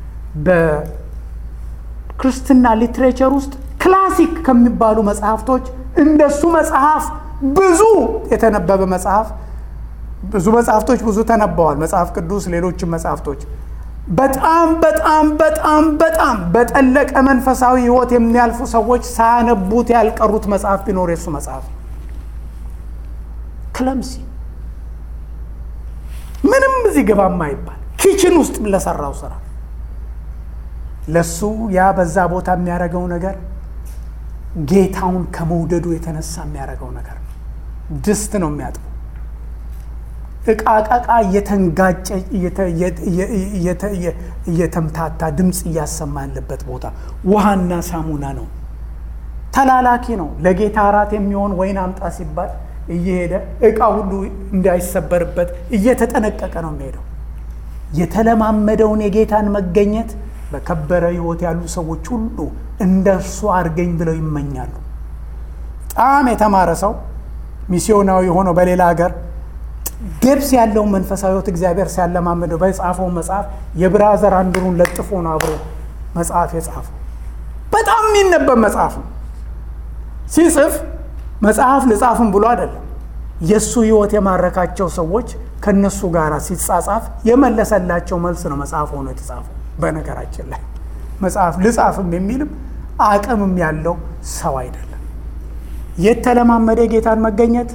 በክርስትና ሊትሬቸር ውስጥ ክላሲክ ከሚባሉ መጽሐፍቶች እንደሱ መጽሐፍ ብዙ የተነበበ መጽሐፍ ብዙ መጽሐፍቶች ብዙ ተነበዋል። መጽሐፍ ቅዱስ፣ ሌሎችም መጽሐፍቶች በጣም በጣም በጣም በጣም በጠለቀ መንፈሳዊ ሕይወት የሚያልፉ ሰዎች ሳያነቡት ያልቀሩት መጽሐፍ ቢኖር የሱ መጽሐፍ ክለምሲ ምንም እዚህ ግባ የማይባል ኪችን ውስጥ ለሰራው ስራ ለሱ ያ በዛ ቦታ የሚያደርገው ነገር ጌታውን ከመውደዱ የተነሳ የሚያደርገው ነገር ነው። ድስት ነው የሚያጥበው። እቃ ቀቃ እየተንጋጨ እየተምታታ ድምፅ እያሰማ ያለበት ቦታ ውሃና ሳሙና ነው። ተላላኪ ነው። ለጌታ እራት የሚሆን ወይን አምጣ ሲባል እየሄደ እቃ ሁሉ እንዳይሰበርበት እየተጠነቀቀ ነው የሚሄደው። የተለማመደውን የጌታን መገኘት በከበረ ሕይወት ያሉ ሰዎች ሁሉ እንደ እርሱ አድርገኝ ብለው ይመኛሉ። በጣም የተማረ ሰው ሚስዮናዊ ሆኖ በሌላ ሀገር ገብስ ያለውን መንፈሳዊ ሕይወት እግዚአብሔር ሲያለማመደው በጻፈው መጽሐፍ የብራዘር አንድሩን ለጥፎ ነው አብሮ መጽሐፍ የጻፈው። በጣም የሚነበብ መጽሐፍ ነው። ሲጽፍ መጽሐፍ ልጻፍም ብሎ አይደለም። የእሱ ህይወት የማረካቸው ሰዎች ከነሱ ጋር ሲጻጻፍ የመለሰላቸው መልስ ነው መጽሐፍ ሆኖ የተጻፈው። በነገራችን ላይ መጽሐፍ ልጻፍም የሚልም አቅምም ያለው ሰው አይደለም። የተለማመደ ጌታን መገኘት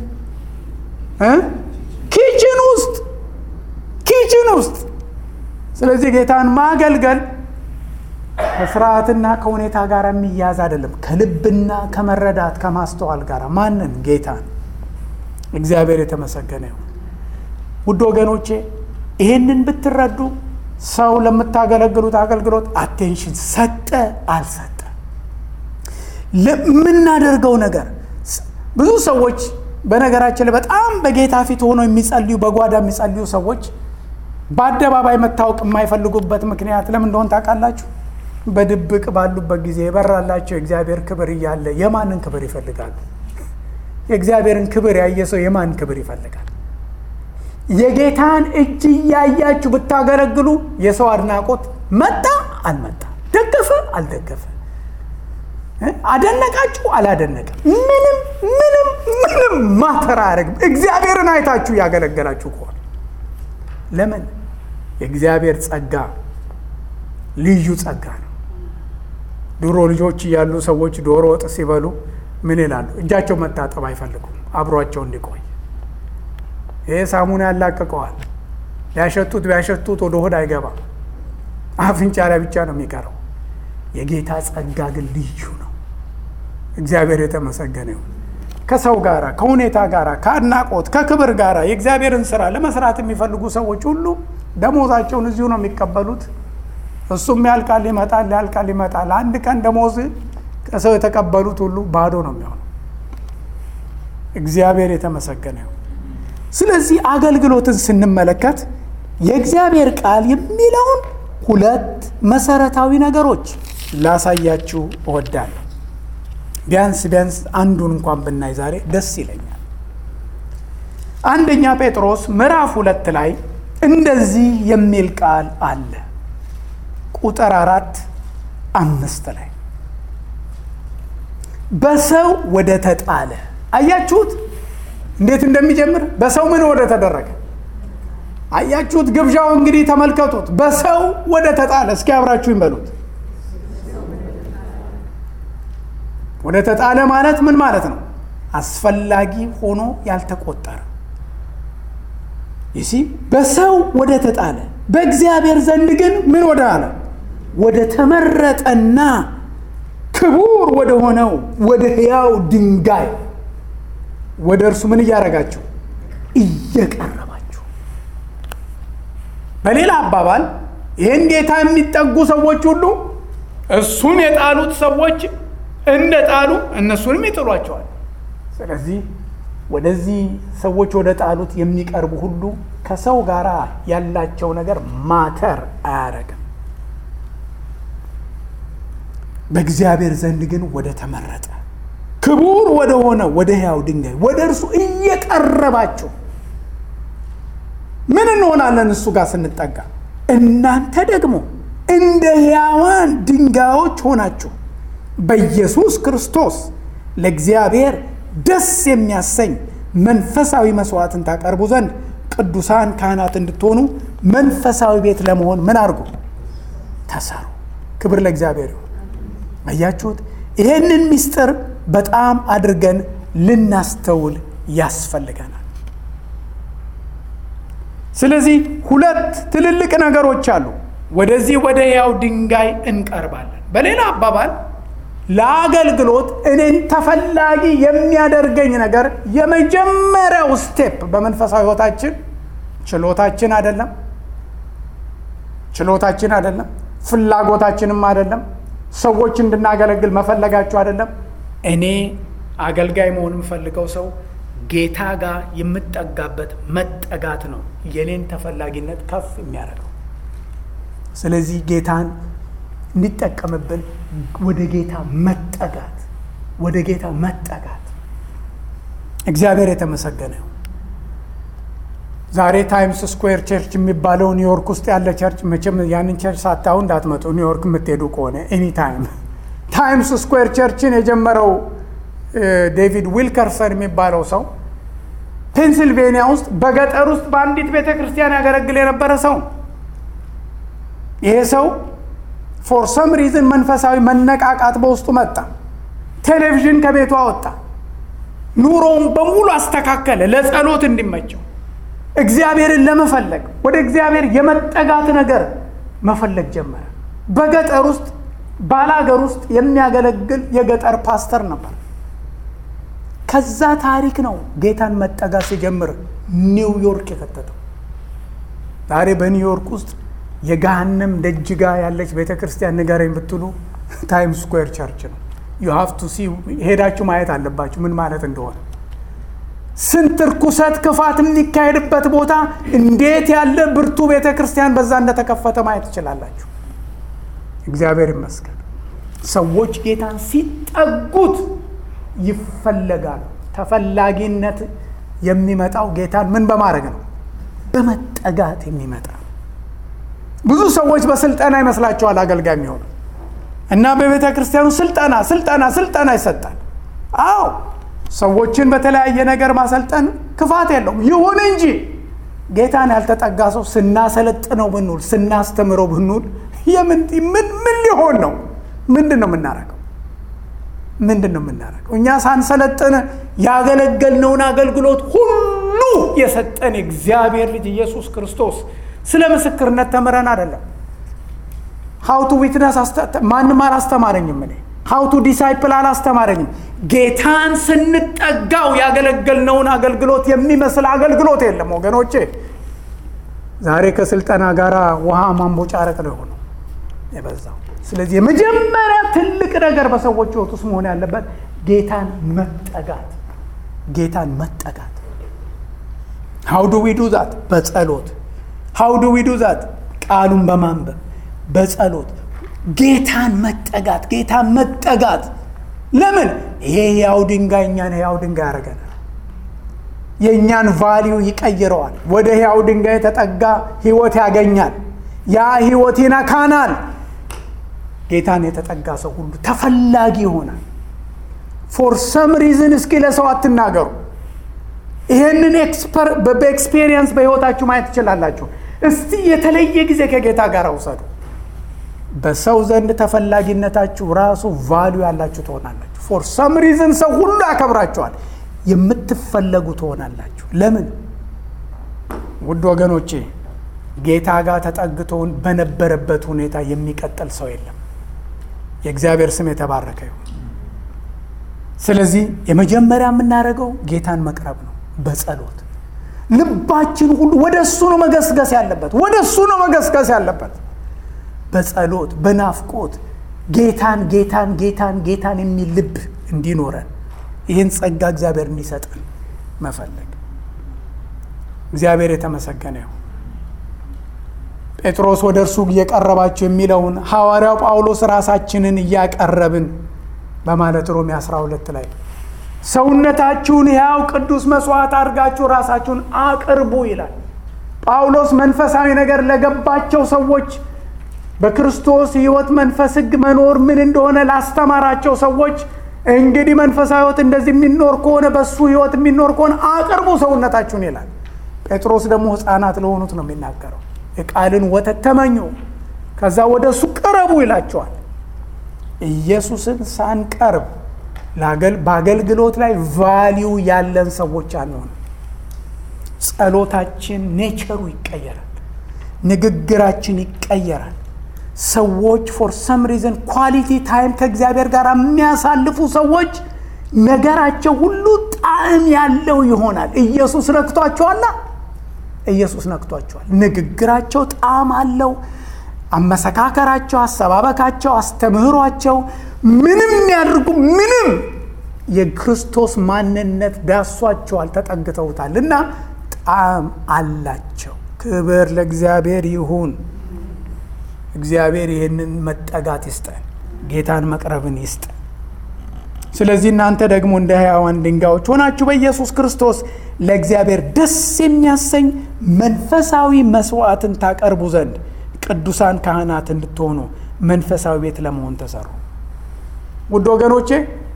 ኪችን ውስጥ ኪችን ውስጥ። ስለዚህ ጌታን ማገልገል ከስርዓትና ከሁኔታ ጋር የሚያዝ አይደለም። ከልብና ከመረዳት ከማስተዋል ጋር ማንን? ጌታን። እግዚአብሔር የተመሰገነ ይሁን። ውድ ወገኖቼ ይህንን ብትረዱ ሰው ለምታገለግሉት አገልግሎት አቴንሽን ሰጠ አልሰጠ ለምናደርገው ነገር ብዙ ሰዎች በነገራችን ላይ በጣም በጌታ ፊት ሆነው የሚጸልዩ በጓዳ የሚጸልዩ ሰዎች በአደባባይ መታወቅ የማይፈልጉበት ምክንያት ለምን እንደሆን ታውቃላችሁ? በድብቅ ባሉበት ጊዜ የበራላቸው የእግዚአብሔር ክብር እያለ የማንን ክብር ይፈልጋሉ? የእግዚአብሔርን ክብር ያየ ሰው የማን ክብር ይፈልጋል? የጌታን እጅ እያያችሁ ብታገለግሉ የሰው አድናቆት መጣ አልመጣ፣ ደገፈ አልደገፈ፣ አደነቃችሁ አላደነቀም፣ ምንም ምንም ምንም ማተር አያደርግም። እግዚአብሔርን አይታችሁ ያገለገላችሁ ከሆነ ለምን? የእግዚአብሔር ጸጋ ልዩ ጸጋ ነው። ድሮ ልጆች እያሉ ሰዎች ዶሮ ወጥ ሲበሉ ምን ይላሉ? እጃቸው መታጠብ አይፈልጉም፣ አብሯቸው እንዲቆይ። ይሄ ሳሙና ያላቅቀዋል። ቢያሸቱት ቢያሸቱት ወደ ሆድ አይገባም፣ አፍንጫ ላይ ብቻ ነው የሚቀረው። የጌታ ጸጋ ግን ልዩ ነው። እግዚአብሔር የተመሰገነ ይሁን። ከሰው ጋር ከሁኔታ ጋር ከአድናቆት ከክብር ጋር የእግዚአብሔርን ስራ ለመስራት የሚፈልጉ ሰዎች ሁሉ ደሞዛቸውን እዚሁ ነው የሚቀበሉት። እሱም ያልቃል ይመጣል፣ ያልቃል ይመጣል። አንድ ቀን ደሞዝ ከሰው የተቀበሉት ሁሉ ባዶ ነው የሚሆነው። እግዚአብሔር የተመሰገነ ይሁን። ስለዚህ አገልግሎትን ስንመለከት የእግዚአብሔር ቃል የሚለውን ሁለት መሰረታዊ ነገሮች ላሳያችሁ እወዳለሁ። ቢያንስ ቢያንስ አንዱን እንኳን ብናይ ዛሬ ደስ ይለኛል። አንደኛ ጴጥሮስ ምዕራፍ ሁለት ላይ እንደዚህ የሚል ቃል አለ። ቁጥር አራት አምስት ላይ በሰው ወደ ተጣለ አያችሁት፣ እንዴት እንደሚጀምር በሰው ምን ወደ ተደረገ አያችሁት። ግብዣው እንግዲህ ተመልከቱት። በሰው ወደ ተጣለ እስኪ አብራችሁ ይበሉት። ወደ ተጣለ ማለት ምን ማለት ነው? አስፈላጊ ሆኖ ያልተቆጠረ ይሲ በሰው ወደ ተጣለ በእግዚአብሔር ዘንድ ግን ምን ወደ አለ ወደ ተመረጠና ክቡር ወደ ሆነው ወደ ሕያው ድንጋይ ወደ እርሱ ምን እያደረጋችሁ እየቀረባችሁ። በሌላ አባባል ይህን ጌታ የሚጠጉ ሰዎች ሁሉ እሱን የጣሉት ሰዎች እንደ ጣሉ እነሱንም ይጥሏቸዋል። ስለዚህ ወደዚህ ሰዎች ወደ ጣሉት የሚቀርቡ ሁሉ ከሰው ጋር ያላቸው ነገር ማተር አያደርግም። በእግዚአብሔር ዘንድ ግን ወደ ተመረጠ ክቡር ወደ ሆነ ወደ ሕያው ድንጋይ ወደ እርሱ እየቀረባችሁ ምን እንሆናለን? እሱ ጋር ስንጠጋ እናንተ ደግሞ እንደ ሕያዋን ድንጋዮች ሆናችሁ በኢየሱስ ክርስቶስ ለእግዚአብሔር ደስ የሚያሰኝ መንፈሳዊ መስዋዕትን ታቀርቡ ዘንድ ቅዱሳን ካህናት እንድትሆኑ መንፈሳዊ ቤት ለመሆን ምን አድርጉ? ተሰሩ። ክብር ለእግዚአብሔር ይሁን። አያችሁት? ይሄንን ምስጢር በጣም አድርገን ልናስተውል ያስፈልገናል። ስለዚህ ሁለት ትልልቅ ነገሮች አሉ። ወደዚህ ወደ ሕያው ድንጋይ እንቀርባለን። በሌላ አባባል ለአገልግሎት እኔን ተፈላጊ የሚያደርገኝ ነገር የመጀመሪያው ስቴፕ በመንፈሳዊ ሕይወታችን ችሎታችን አይደለም፣ ችሎታችን አይደለም፣ ፍላጎታችንም አይደለም፣ ሰዎች እንድናገለግል መፈለጋችሁ አይደለም። እኔ አገልጋይ መሆን የምፈልገው ሰው ጌታ ጋር የምጠጋበት መጠጋት ነው የኔን ተፈላጊነት ከፍ የሚያደርገው። ስለዚህ ጌታን እንዲጠቀምብን ወደ ጌታ መጠጋት ወደ ጌታ መጠጋት። እግዚአብሔር የተመሰገነ ይሁን። ዛሬ ታይምስ ስኩዌር ቸርች የሚባለው ኒውዮርክ ውስጥ ያለ ቸርች፣ መቼም ያንን ቸርች ሳታዩ እንዳትመጡ ኒውዮርክ የምትሄዱ ከሆነ ኤኒ ታይም። ታይምስ ስኩዌር ቸርችን የጀመረው ዴቪድ ዊልከርሰን የሚባለው ሰው ፔንሲልቬኒያ ውስጥ በገጠር ውስጥ በአንዲት ቤተ ክርስቲያን ያገለግል የነበረ ሰው ይሄ ሰው ፎር ሰም ሪዝን መንፈሳዊ መነቃቃት በውስጡ መጣ። ቴሌቪዥን ከቤቱ አወጣ። ኑሮውን በሙሉ አስተካከለ ለጸሎት እንዲመቸው እግዚአብሔርን ለመፈለግ ወደ እግዚአብሔር የመጠጋት ነገር መፈለግ ጀመረ። በገጠር ውስጥ ባላገር ውስጥ የሚያገለግል የገጠር ፓስተር ነበር። ከዛ ታሪክ ነው ጌታን መጠጋት ሲጀምር ኒውዮርክ የከተተው። ዛሬ በኒውዮርክ ውስጥ የገሃነም ደጅ ጋ ያለች ቤተ ክርስቲያን ንገረኝ ብትሉ ታይም ስኩዌር ቸርች ነው። ዩ ሃቭ ቱ ሲ ሄዳችሁ ማየት አለባችሁ ምን ማለት እንደሆነ። ስንት እርኩሰት፣ ክፋት የሚካሄድበት ቦታ እንዴት ያለ ብርቱ ቤተ ክርስቲያን በዛ እንደተከፈተ ማየት ትችላላችሁ። እግዚአብሔር ይመስገን። ሰዎች ጌታን ሲጠጉት ይፈለጋሉ። ተፈላጊነት የሚመጣው ጌታን ምን በማድረግ ነው? በመጠጋት የሚመጣ ብዙ ሰዎች በስልጠና ይመስላቸዋል አገልጋይ የሚሆኑ እና በቤተ ክርስቲያኑ ስልጠና ስልጠና ስልጠና ይሰጣል። አዎ ሰዎችን በተለያየ ነገር ማሰልጠን ክፋት የለውም። ይሁን እንጂ ጌታን ያልተጠጋ ሰው ስናሰለጥነው ብንውል ስናስተምረው ብንውል የምን ምን ምን ሊሆን ነው? ምንድን ነው የምናደርገው? ምንድን ነው የምናደርገው? እኛ ሳንሰለጥን ያገለገልነውን አገልግሎት ሁሉ የሰጠን የእግዚአብሔር ልጅ ኢየሱስ ክርስቶስ ስለ ምስክርነት ተምረን አይደለም። ሀውቱ ዊትነስ ማንም አላስተማረኝም። እኔ ሀውቱ ዲሳይፕል አላስተማረኝም። ጌታን ስንጠጋው ያገለገልነውን አገልግሎት የሚመስል አገልግሎት የለም ወገኖቼ። ዛሬ ከስልጠና ጋር ውሃ ማንቦጫረቅ ነው የሆነው የበዛው። ስለዚህ የመጀመሪያ ትልቅ ነገር በሰዎች ሕይወት ውስጥ መሆን ያለበት ጌታን መጠጋት፣ ጌታን መጠጋት። ሀው ዱ ዊ ዱ ዛት? በጸሎት ሀው ዱ ዊ ዱ ዛት? ቃሉን በማንበብ በጸሎት ጌታን መጠጋት፣ ጌታን መጠጋት። ለምን ይሄ ሕያው ድንጋይ እኛን ሕያው ድንጋይ ያደርገናል። የእኛን ቫሊዩ ይቀይረዋል። ወደ ሕያው ድንጋይ የተጠጋ ህይወት ያገኛል። ያ ህይወት ይነካናል። ጌታን የተጠጋ ሰው ሁሉ ተፈላጊ ይሆናል። ፎር ሰም ሪዝን እስኪ ለሰው አትናገሩ። ይህንን በኤክስፔሪየንስ በህይወታችሁ ማየት ትችላላችሁ። እስቲ የተለየ ጊዜ ከጌታ ጋር ውሰዱ። በሰው ዘንድ ተፈላጊነታችሁ ራሱ ቫሊዩ ያላችሁ ትሆናላችሁ። ፎር ሰም ሪዝን ሰው ሁሉ ያከብራችኋል። የምትፈለጉ ትሆናላችሁ። ለምን? ውድ ወገኖቼ ጌታ ጋር ተጠግቶን በነበረበት ሁኔታ የሚቀጥል ሰው የለም። የእግዚአብሔር ስም የተባረከ ይሁን። ስለዚህ የመጀመሪያ የምናደርገው ጌታን መቅረብ ነው በጸሎት ልባችን ሁሉ ወደ እሱ ነው መገስገስ ያለበት፣ ወደ እሱ ነው መገስገስ ያለበት። በጸሎት በናፍቆት ጌታን ጌታን ጌታን ጌታን የሚል ልብ እንዲኖረን ይህን ጸጋ እግዚአብሔር እንዲሰጠን መፈለግ። እግዚአብሔር የተመሰገነ ይሁን። ጴጥሮስ ወደ እርሱ እየቀረባችሁ የሚለውን ሐዋርያው ጳውሎስ ራሳችንን እያቀረብን በማለት ሮሜ 12 ላይ ሰውነታችሁን ሕያው ቅዱስ መስዋዕት አድርጋችሁ ራሳችሁን አቅርቡ ይላል። ጳውሎስ መንፈሳዊ ነገር ለገባቸው ሰዎች በክርስቶስ ሕይወት መንፈስ ሕግ መኖር ምን እንደሆነ ላስተማራቸው ሰዎች እንግዲህ መንፈሳዊ ሕይወት እንደዚህ የሚኖር ከሆነ በእሱ ሕይወት የሚኖር ከሆነ አቅርቡ ሰውነታችሁን ይላል። ጴጥሮስ ደግሞ ሕፃናት ለሆኑት ነው የሚናገረው። የቃልን ወተት ተመኙ፣ ከዛ ወደ እሱ ቅረቡ ይላቸዋል። ኢየሱስን ሳንቀርብ በአገልግሎት ላይ ቫሊዩ ያለን ሰዎች አንሆን። ጸሎታችን ኔቸሩ ይቀየራል፣ ንግግራችን ይቀየራል። ሰዎች ፎር ሰም ሪዝን ኳሊቲ ታይም ከእግዚአብሔር ጋር የሚያሳልፉ ሰዎች ነገራቸው ሁሉ ጣዕም ያለው ይሆናል። ኢየሱስ ነክቷቸዋላ። ኢየሱስ ነክቷቸዋል። ንግግራቸው ጣዕም አለው። አመሰካከራቸው፣ አሰባበካቸው፣ አስተምህሯቸው ምንም ያድርጉ ምንም የክርስቶስ ማንነት ዳሷቸዋል፣ ተጠግተውታል እና ጣዕም አላቸው። ክብር ለእግዚአብሔር ይሁን። እግዚአብሔር ይህንን መጠጋት ይስጠን፣ ጌታን መቅረብን ይስጠን። ስለዚህ እናንተ ደግሞ እንደ ሕያዋን ድንጋዮች ሆናችሁ በኢየሱስ ክርስቶስ ለእግዚአብሔር ደስ የሚያሰኝ መንፈሳዊ መስዋዕትን ታቀርቡ ዘንድ ቅዱሳን ካህናት እንድትሆኑ መንፈሳዊ ቤት ለመሆን ተሰሩ። ውድ ወገኖቼ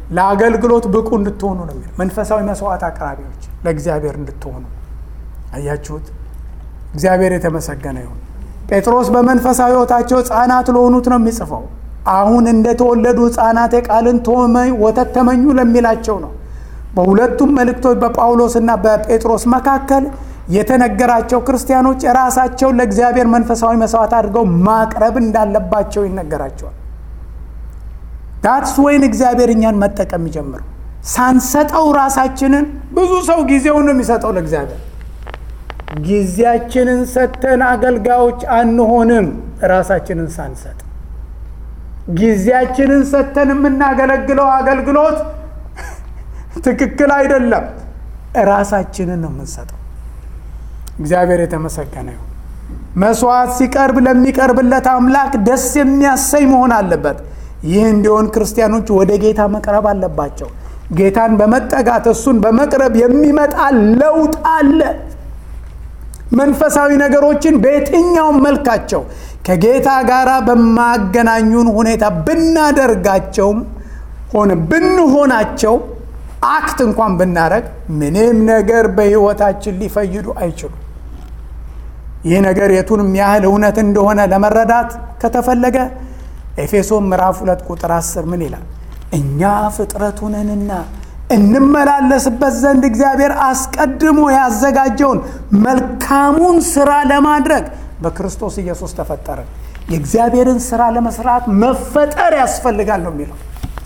ለአገልግሎት ብቁ እንድትሆኑ ነው የሚለው። መንፈሳዊ መስዋዕት አቅራቢዎች ለእግዚአብሔር እንድትሆኑ አያችሁት። እግዚአብሔር የተመሰገነ ይሁን። ጴጥሮስ በመንፈሳዊ ሕይወታቸው ሕፃናት ለሆኑት ነው የሚጽፈው። አሁን እንደተወለዱ ሕፃናት የቃልን ወተት ተመኙ ለሚላቸው ነው። በሁለቱም መልእክቶች በጳውሎስና በጴጥሮስ መካከል የተነገራቸው ክርስቲያኖች ራሳቸውን ለእግዚአብሔር መንፈሳዊ መስዋዕት አድርገው ማቅረብ እንዳለባቸው ይነገራቸዋል። ዳትስ ወይን እግዚአብሔር እኛን መጠቀም የሚጀምረው ሳንሰጠው ራሳችንን። ብዙ ሰው ጊዜውን ነው የሚሰጠው ለእግዚአብሔር። ጊዜያችንን ሰጥተን አገልጋዮች አንሆንም። ራሳችንን ሳንሰጥ ጊዜያችንን ሰጥተን የምናገለግለው አገልግሎት ትክክል አይደለም። ራሳችንን ነው የምንሰጠው። እግዚአብሔር የተመሰገነ ይሁን። መስዋዕት ሲቀርብ ለሚቀርብለት አምላክ ደስ የሚያሰኝ መሆን አለበት። ይህ እንዲሆን ክርስቲያኖች ወደ ጌታ መቅረብ አለባቸው። ጌታን በመጠጋት እሱን በመቅረብ የሚመጣ ለውጥ አለ። መንፈሳዊ ነገሮችን በየትኛውም መልካቸው ከጌታ ጋር በማገናኙን ሁኔታ ብናደርጋቸውም ሆነ ብንሆናቸው አክት እንኳን ብናደረግ ምንም ነገር በሕይወታችን ሊፈይዱ አይችሉም። ይህ ነገር የቱንም ያህል እውነት እንደሆነ ለመረዳት ከተፈለገ ኤፌሶን ምዕራፍ ሁለት ቁጥር አስር ምን ይላል? እኛ ፍጥረቱ ነንና እንመላለስበት ዘንድ እግዚአብሔር አስቀድሞ ያዘጋጀውን መልካሙን ስራ ለማድረግ በክርስቶስ ኢየሱስ ተፈጠርን። የእግዚአብሔርን ስራ ለመስራት መፈጠር ያስፈልጋል ነው የሚለው።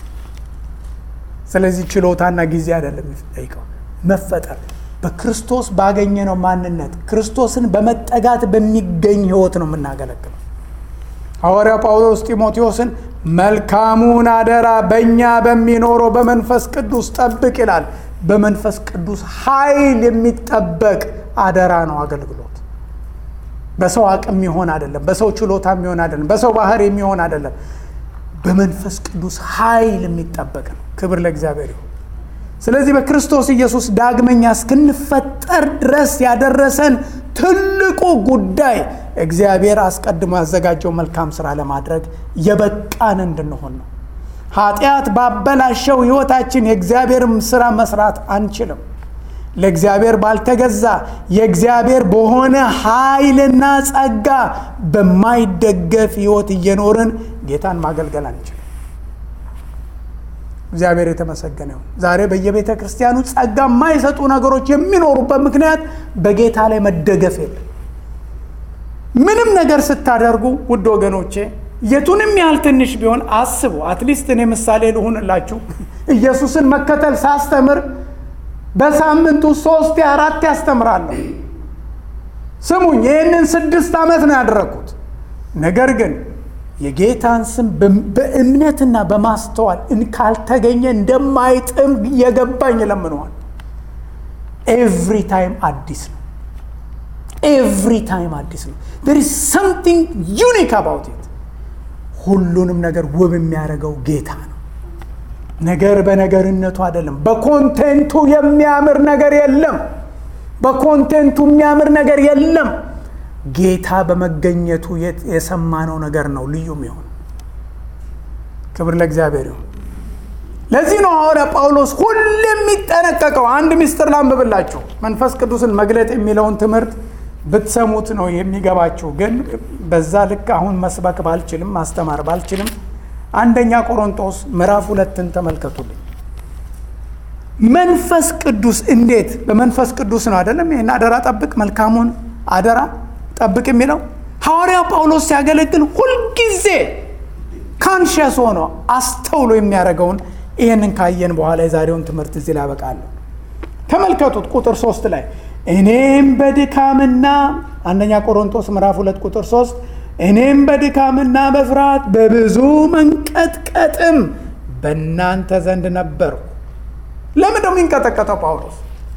ስለዚህ ችሎታና ጊዜ አይደለም የሚጠይቀው፣ መፈጠር በክርስቶስ ባገኘነው ማንነት ክርስቶስን በመጠጋት በሚገኝ ህይወት ነው የምናገለግለው። ሐዋርያው ጳውሎስ ጢሞቴዎስን መልካሙን አደራ በእኛ በሚኖረው በመንፈስ ቅዱስ ጠብቅ ይላል። በመንፈስ ቅዱስ ኃይል የሚጠበቅ አደራ ነው አገልግሎት። በሰው አቅም የሚሆን አይደለም። በሰው ችሎታ የሚሆን አይደለም። በሰው ባህር የሚሆን አይደለም። በመንፈስ ቅዱስ ኃይል የሚጠበቅ ነው። ክብር ለእግዚአብሔር ይሁን። ስለዚህ በክርስቶስ ኢየሱስ ዳግመኛ እስክንፈጠር ድረስ ያደረሰን ትልቁ ጉዳይ እግዚአብሔር አስቀድሞ ያዘጋጀው መልካም ስራ ለማድረግ የበቃን እንድንሆን ነው። ኃጢአት ባበላሸው ህይወታችን የእግዚአብሔርም ስራ መስራት አንችልም። ለእግዚአብሔር ባልተገዛ የእግዚአብሔር በሆነ ኃይልና ጸጋ በማይደገፍ ህይወት እየኖርን ጌታን ማገልገል አንችልም። እግዚአብሔር የተመሰገነ ይሁን። ዛሬ በየቤተ ክርስቲያኑ ጸጋ የማይሰጡ ነገሮች የሚኖሩበት ምክንያት በጌታ ላይ መደገፍ የለም። ምንም ነገር ስታደርጉ ውድ ወገኖቼ የቱንም ያህል ትንሽ ቢሆን አስቡ። አትሊስት እኔ ምሳሌ ልሁንላችሁ። ኢየሱስን መከተል ሳስተምር በሳምንቱ ሶስት አራት ያስተምራለሁ። ስሙኝ፣ ይህንን ስድስት ዓመት ነው ያደረግኩት። ነገር ግን የጌታን ስም በእምነትና በማስተዋል ካልተገኘ እንደማይጥም የገባኝ ለምነዋል። ኤቭሪ ታይም አዲስ ነው። ኤቭሪ ታይም አዲስ ነው። ዜር ኢዝ ሰምቲንግ ዩኒክ አባውት ኢት። ሁሉንም ነገር ውብ የሚያደርገው ጌታ ነው። ነገር በነገርነቱ አይደለም። በኮንቴንቱ የሚያምር ነገር የለም። በኮንቴንቱ የሚያምር ነገር የለም። ጌታ በመገኘቱ የሰማነው ነገር ነው ልዩ የሚሆን። ክብር ለእግዚአብሔር ይሁን። ለዚህ ነው ሐዋርያ ጳውሎስ ሁሌ የሚጠነቀቀው። አንድ ምስጢር ላንብብላችሁ። መንፈስ ቅዱስን መግለጥ የሚለውን ትምህርት ብትሰሙት ነው የሚገባችሁ። ግን በዛ ልክ አሁን መስበክ ባልችልም ማስተማር ባልችልም አንደኛ ቆሮንቶስ ምዕራፍ ሁለትን ተመልከቱልኝ። መንፈስ ቅዱስ እንዴት በመንፈስ ቅዱስ ነው አይደለም? ይህን አደራ ጠብቅ፣ መልካሙን አደራ ጠብቅ የሚለው ሐዋርያው ጳውሎስ ሲያገለግል ሁልጊዜ ካንሽየስ ሆኖ አስተውሎ የሚያደርገውን ይህንን ካየን በኋላ የዛሬውን ትምህርት እዚህ ላይ ያበቃለሁ። ተመልከቱት ቁጥር ሶስት ላይ እኔም በድካምና አንደኛ ቆሮንቶስ ምዕራፍ ሁለት ቁጥር ሶስት እኔም በድካምና በፍርሃት በብዙ መንቀጥቀጥም በእናንተ ዘንድ ነበርኩ። ለምን ነው የሚንቀጠቀጠው ጳውሎስ?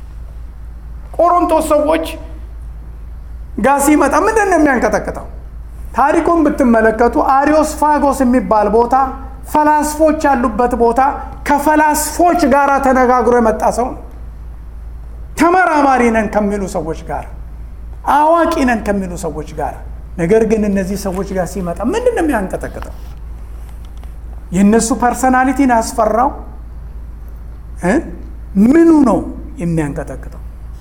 ቆሮንቶስ ሰዎች ጋር ሲመጣ ምንድን ነው የሚያንቀጠቅጠው? ታሪኩን ብትመለከቱ አሪዮስፋጎስ የሚባል ቦታ ፈላስፎች ያሉበት ቦታ ከፈላስፎች ጋር ተነጋግሮ የመጣ ሰው ነው። ተመራማሪ ነን ከሚሉ ሰዎች ጋር፣ አዋቂ ነን ከሚሉ ሰዎች ጋር። ነገር ግን እነዚህ ሰዎች ጋር ሲመጣ ምንድን ነው የሚያንቀጠቅጠው? የእነሱ ፐርሰናሊቲን ያስፈራው፣ ምኑ ነው የሚያንቀጠቅጠው?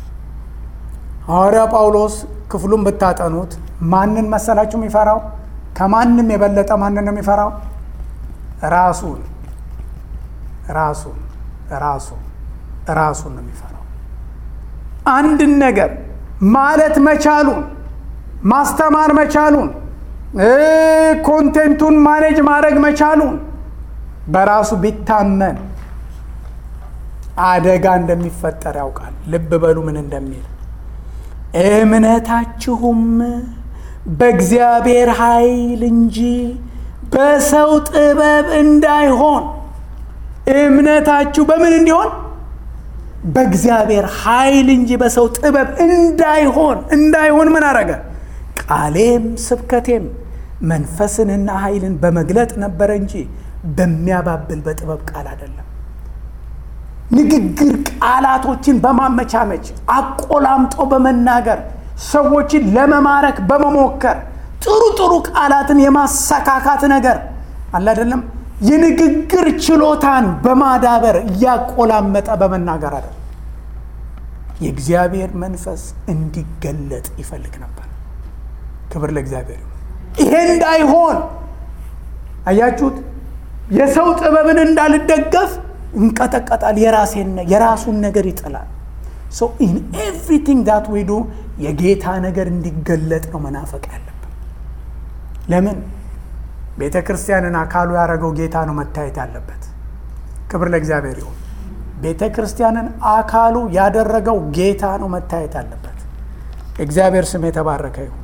ሐዋርያ ጳውሎስ ክፍሉን ብታጠኑት ማንን መሰላችሁ የሚፈራው? ከማንም የበለጠ ማንን ነው የሚፈራው? ራሱን ራሱን ራሱን ራሱን ነው የሚፈራው። አንድን ነገር ማለት መቻሉን ማስተማር መቻሉን ኮንቴንቱን ማኔጅ ማድረግ መቻሉን በራሱ ቢታመን አደጋ እንደሚፈጠር ያውቃል። ልብ በሉ ምን እንደሚል እምነታችሁም በእግዚአብሔር ኃይል እንጂ በሰው ጥበብ እንዳይሆን። እምነታችሁ በምን እንዲሆን? በእግዚአብሔር ኃይል እንጂ በሰው ጥበብ እንዳይሆን። እንዳይሆን ምን አረገ? ቃሌም ስብከቴም መንፈስንና ኃይልን በመግለጥ ነበረ እንጂ በሚያባብል በጥበብ ቃል አይደለም። ንግግር ቃላቶችን በማመቻመች አቆላምጦ በመናገር ሰዎችን ለመማረክ በመሞከር ጥሩ ጥሩ ቃላትን የማሰካካት ነገር አለ አይደለም። የንግግር ችሎታን በማዳበር እያቆላመጠ በመናገር አይደለም። የእግዚአብሔር መንፈስ እንዲገለጥ ይፈልግ ነበር። ክብር ለእግዚአብሔር። ይሄ እንዳይሆን አያችሁት። የሰው ጥበብን እንዳልደገፍ እንቀጠቀጣል። የራሴን የራሱን ነገር ይጥላል። ሶ ኢን ኤቭሪቲንግ ዳት ዊ ዱ የጌታ ነገር እንዲገለጥ ነው መናፈቅ ያለብን። ለምን ቤተ ክርስቲያንን አካሉ ያደረገው ጌታ ነው መታየት ያለበት። ክብር ለእግዚአብሔር ይሁን። ቤተ ክርስቲያንን አካሉ ያደረገው ጌታ ነው መታየት ያለበት። እግዚአብሔር ስም የተባረከ ይሁን።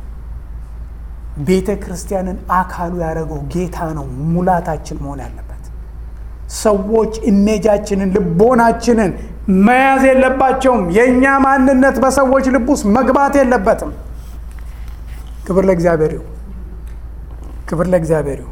ቤተ ክርስቲያንን አካሉ ያደረገው ጌታ ነው ሙላታችን መሆን ያለበት። ሰዎች ኢሜጃችንን ልቦናችንን መያዝ የለባቸውም። የእኛ ማንነት በሰዎች ልብ ውስጥ መግባት የለበትም። ክብር ለእግዚአብሔር ይሁን። ክብር ለእግዚአብሔር ይሁን።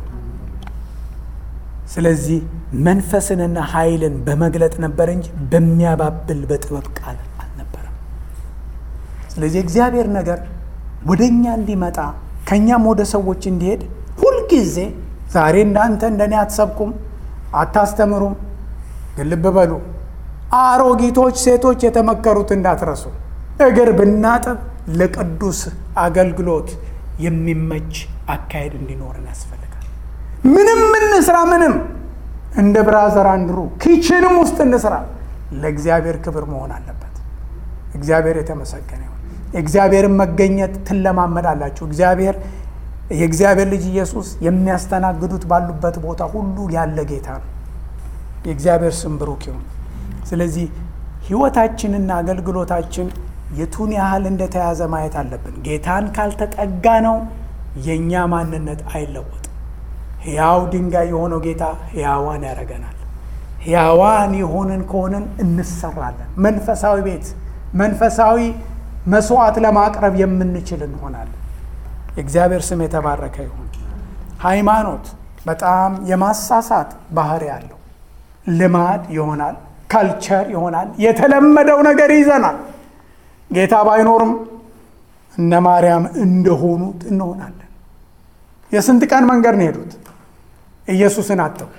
ስለዚህ መንፈስንና ኃይልን በመግለጥ ነበር እንጂ በሚያባብል በጥበብ ቃል አልነበረም። ስለዚህ እግዚአብሔር ነገር ወደ እኛ እንዲመጣ ከእኛም ወደ ሰዎች እንዲሄድ ሁልጊዜ ዛሬ እንዳንተ እንደኔ አትሰብኩም፣ አታስተምሩም። ግን ልብ በሉ አሮጊቶች ሴቶች የተመከሩት እንዳትረሱ። እግር ብናጥብ ለቅዱስ አገልግሎት የሚመች አካሄድ እንዲኖርን ያስፈልጋል። ምንም እንስራ፣ ምንም እንደ ብራዘር አንድሩ ኪችንም ውስጥ እንስራ፣ ለእግዚአብሔር ክብር መሆን አለበት። እግዚአብሔር የተመሰገነ ይሁን። የእግዚአብሔርን መገኘት ትለማመዳላችሁ። እግዚአብሔር የእግዚአብሔር ልጅ ኢየሱስ የሚያስተናግዱት ባሉበት ቦታ ሁሉ ያለ ጌታ ነው። የእግዚአብሔር ስም ብሩክ ይሁን። ስለዚህ ሕይወታችንና አገልግሎታችን የቱን ያህል እንደተያዘ ማየት አለብን። ጌታን ካልተጠጋ ነው የእኛ ማንነት አይለወጥም። ሕያው ድንጋይ የሆነው ጌታ ሕያዋን ያደርገናል። ሕያዋን የሆንን ከሆንን እንሰራለን። መንፈሳዊ ቤት፣ መንፈሳዊ መስዋዕት ለማቅረብ የምንችል እንሆናለን። የእግዚአብሔር ስም የተባረከ ይሁን። ሃይማኖት በጣም የማሳሳት ባህሪ ያለው ልማድ ይሆናል፣ ካልቸር ይሆናል፣ የተለመደው ነገር ይዘናል። ጌታ ባይኖርም እነ ማርያም እንደሆኑት እንሆናለን። የስንት ቀን መንገድ ነው የሄዱት? ኢየሱስን አጥተው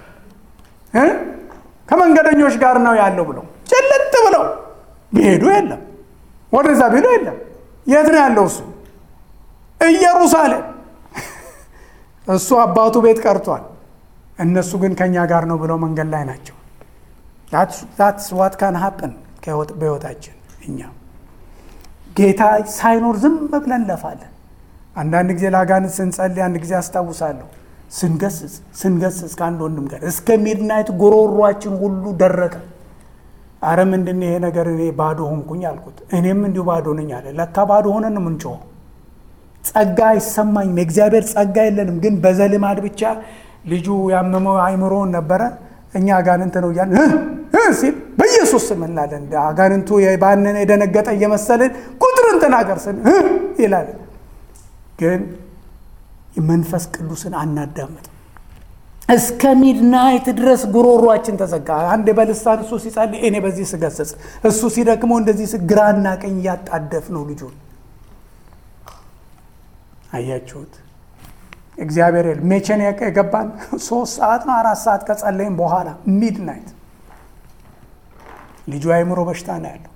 ከመንገደኞች ጋር ነው ያለው ብለው ጭልጥ ብለው ቢሄዱ የለም፣ ወደዛ ቢሉ የለም። የት ነው ያለው እሱ? ኢየሩሳሌም። እሱ አባቱ ቤት ቀርቷል። እነሱ ግን ከእኛ ጋር ነው ብለው መንገድ ላይ ናቸው። ዛትስ ዋት ካን ሀፕን በሕይወታችን እኛ ጌታ ሳይኖር ዝም ብለን እንለፋለን። አንዳንድ ጊዜ ለአጋንንት ስንጸልይ አንድ ጊዜ አስታውሳለሁ ስንገስጽ ስንገስጽ ከአንድ ወንድም ጋር እስከ ሚድናይት ጉሮሯችን ሁሉ ደረቀ። አረ ምንድን ይሄ ነገር እኔ ባዶ ሆንኩኝ አልኩት። እኔም እንዲሁ ባዶ ነኝ አለ። ለካ ባዶ ሆነን ነው የምንጮኸው። ጸጋ አይሰማኝም፣ የእግዚአብሔር ጸጋ የለንም። ግን በዘልማድ ብቻ ልጁ ያመመው አይምሮውን ነበረ። እኛ አጋንንት ነው እያልን ሲል በኢየሱስ ስም እንላለን። አጋንንቱ ባንን የደነገጠ እየመሰልን ቁጥርን ተናገር ስን ይላል። ግን መንፈስ ቅዱስን አናዳምጥም። እስከ ሚድናይት ድረስ ጉሮሯችን ተዘጋ። አንድ በልሳን እሱ ሲጸልይ እኔ በዚህ ስገሰጽ፣ እሱ ሲደክመው እንደዚህ ግራና ቀኝ እያጣደፍ ነው ልጁን። አያችሁት? እግዚአብሔር ሜቼን የገባን ሶስት ሰዓት ነው አራት ሰዓት ከጸለይም በኋላ ሚድናይት ልጁ አእምሮ በሽታ ነው ያለው።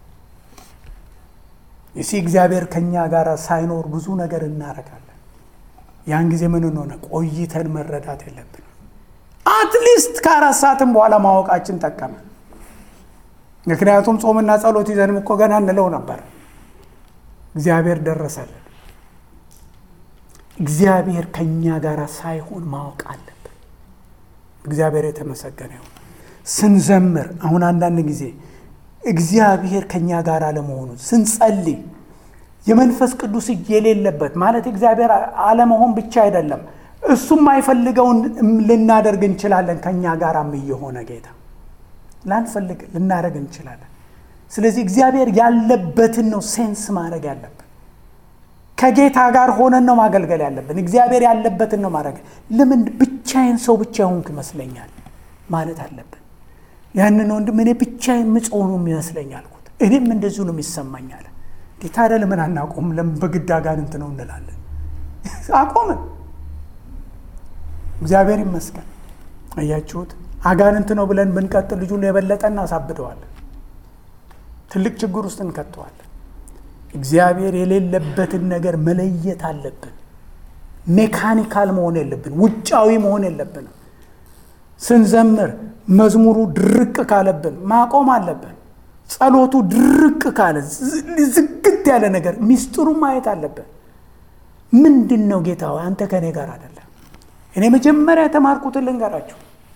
እሲ እግዚአብሔር ከእኛ ጋር ሳይኖር ብዙ ነገር እናረጋለን። ያን ጊዜ ምን ሆነ? ቆይተን መረዳት የለብንም። አትሊስት ከአራት ሰዓትም በኋላ ማወቃችን ጠቀመ። ምክንያቱም ጾምና ጸሎት ይዘንም እኮ ገና እንለው ነበር። እግዚአብሔር ደረሰልን። እግዚአብሔር ከእኛ ጋር ሳይሆን ማወቅ አለብን። እግዚአብሔር የተመሰገነ ይሁን። ስንዘምር አሁን አንዳንድ ጊዜ እግዚአብሔር ከእኛ ጋር አለመሆኑን ስንጸልይ የመንፈስ ቅዱስ እጅ የሌለበት ማለት እግዚአብሔር አለመሆን ብቻ አይደለም፣ እሱም የማይፈልገውን ልናደርግ እንችላለን። ከእኛ ጋራም እየሆነ ጌታ ላንፈልግ ልናደርግ እንችላለን። ስለዚህ እግዚአብሔር ያለበትን ነው ሴንስ ማድረግ ያለብን። ከጌታ ጋር ሆነን ነው ማገልገል ያለብን። እግዚአብሔር ያለበትን ነው ማድረግ። ለምን ብቻዬን ሰው ብቻ ሆንኩ ይመስለኛል ማለት አለብን። ያንን ወንድም እኔ ብቻዬን ምጽሆኑ ይመስለኝ አልኩት። እኔም እንደዚሁ ነው የሚሰማኝ አለ። ታዲያ ለምን አናቆም? ለምን በግድ አጋንንት ነው እንላለን? አቆምን። እግዚአብሔር ይመስገን። አያችሁት? አጋንንት ነው ብለን ብንቀጥል ልጁን የበለጠ እናሳብደዋለን። ትልቅ ችግር ውስጥ እንከተዋለን። እግዚአብሔር የሌለበትን ነገር መለየት አለብን። ሜካኒካል መሆን የለብን። ውጫዊ መሆን የለብንም። ስንዘምር መዝሙሩ ድርቅ ካለብን ማቆም አለብን። ጸሎቱ ድርቅ ካለ ዝግት ያለ ነገር ሚስጥሩ ማየት አለብን። ምንድን ነው ጌታ ሆይ አንተ ከእኔ ጋር አይደለም። እኔ መጀመሪያ የተማርኩትን ልንገራችሁ።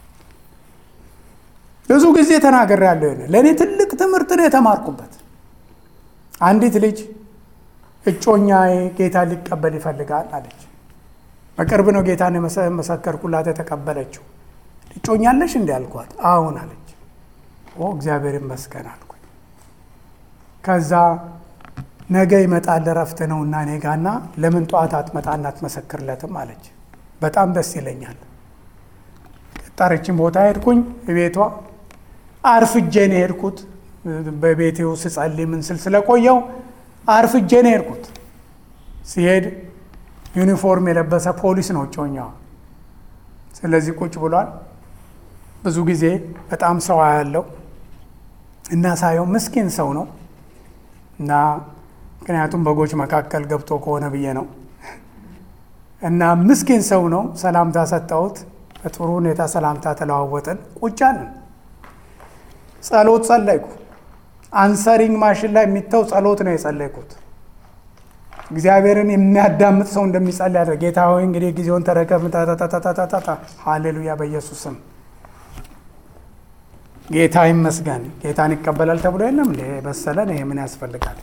ብዙ ጊዜ ተናግሬያለሁ። ለእኔ ትልቅ ትምህርት ነው የተማርኩበት። አንዲት ልጅ እጮኛ ጌታ ሊቀበል ይፈልጋል አለች። በቅርብ ነው ጌታን የመሰከርኩላት የተቀበለችው። እጮኛለሽ እንዲ አልኳት። አሁን አለች። ኦ እግዚአብሔር ይመስገን አልኩኝ። ከዛ ነገ ይመጣል እረፍት ነውና እኔ ጋና ለምን ጠዋት አትመጣና አትመሰክርለትም አለች። በጣም ደስ ይለኛል። ጠረችን ቦታ ሄድኩኝ። ቤቷ አርፍጄ ነው የሄድኩት። በቤቴ ውስጥ ስጸልይ ምን ስል ስለቆየው አርፍጄ ነው የሄድኩት። ሲሄድ ዩኒፎርም የለበሰ ፖሊስ ነው እጮኛዋ። ስለዚህ ቁጭ ብሏል። ብዙ ጊዜ በጣም ሰው ያለው እና ሳየው ምስኪን ሰው ነው እና ምክንያቱም በጎች መካከል ገብቶ ከሆነ ብዬ ነው እና ምስኪን ሰው ነው። ሰላምታ ሰጠሁት። በጥሩ ሁኔታ ሰላምታ ተለዋወጥን። ቁጭ አልን። ጸሎት ጸለይኩ። አንሰሪንግ ማሽን ላይ የሚተው ጸሎት ነው የጸለይኩት። እግዚአብሔርን የሚያዳምጥ ሰው እንደሚጸልይ ያደርግ። ጌታ ሆይ እንግዲህ ጊዜውን ተረከብ። ታታታታታታ ሃሌሉያ፣ በኢየሱስ ስም ጌታ ይመስገን። ጌታን ይቀበላል ተብሎ የለም እንደ በሰለን። ይሄ ምን ያስፈልጋል?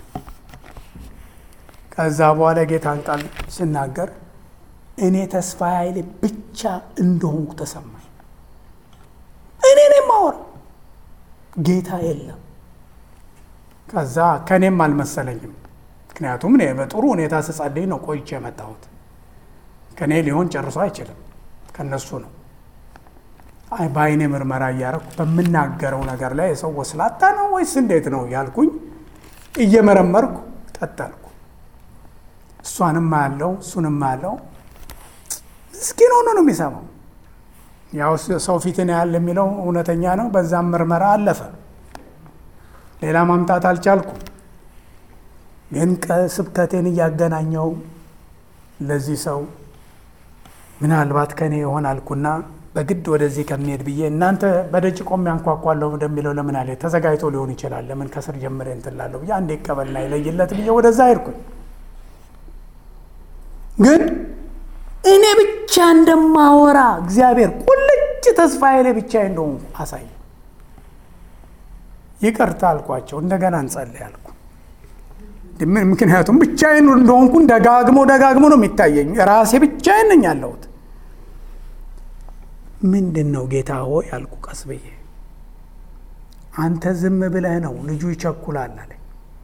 ከዛ በኋላ ጌታን ቃል ስናገር እኔ ተስፋ ኃይሌ ብቻ እንደሆንኩ ተሰማኝ። እኔ ነው የማወራው፣ ጌታ የለም። ከዛ ከእኔም አልመሰለኝም። ምክንያቱም እኔ በጥሩ ሁኔታ ስጸልይ ነው ቆይቼ የመጣሁት። ከእኔ ሊሆን ጨርሶ አይችልም፣ ከነሱ ነው። አይ በአይኔ ምርመራ እያረኩ በምናገረው ነገር ላይ የሰው ወስላታ ነው ወይስ እንዴት ነው ያልኩኝ እየመረመርኩ ቀጠልኩ። እሷንም ያለው እሱንም ያለው ምስኪን ሆኖ ነው የሚሰማው። ያው ሰው ፊትን ያህል የሚለው እውነተኛ ነው። በዛም ምርመራ አለፈ። ሌላ ማምጣት አልቻልኩም። ግን ስብከቴን እያገናኘው ለዚህ ሰው ምናልባት ከኔ ይሆን አልኩና በግድ ወደዚህ ከሚሄድ ብዬ እናንተ በደጅ ቆሜ አንኳኳለሁ እንደሚለው ለምን አለ ተዘጋጅቶ ሊሆን ይችላል። ለምን ከስር ጀምሬ እንትን እላለሁ ብዬ አንዴ ይቀበልና ይለይለት ብዬ ወደዛ ሄድኩኝ። ግን እኔ ብቻ እንደማወራ እግዚአብሔር ቁልጭ ተስፋዬ ላይ ብቻ እንደሆንኩ አሳየ። ይቅርታ አልኳቸው። እንደገና እንጸልይ አልኩ። ምክንያቱም ብቻዬን እንደሆንኩን ደጋግሞ ደጋግሞ ነው የሚታየኝ። ራሴ ብቻዬን ነኝ ያለሁት። ምንድን ነው ጌታ ሆይ አልኩ ቀስ ብዬ። አንተ ዝም ብለህ ነው ልጁ ይቸኩላል አለኝ።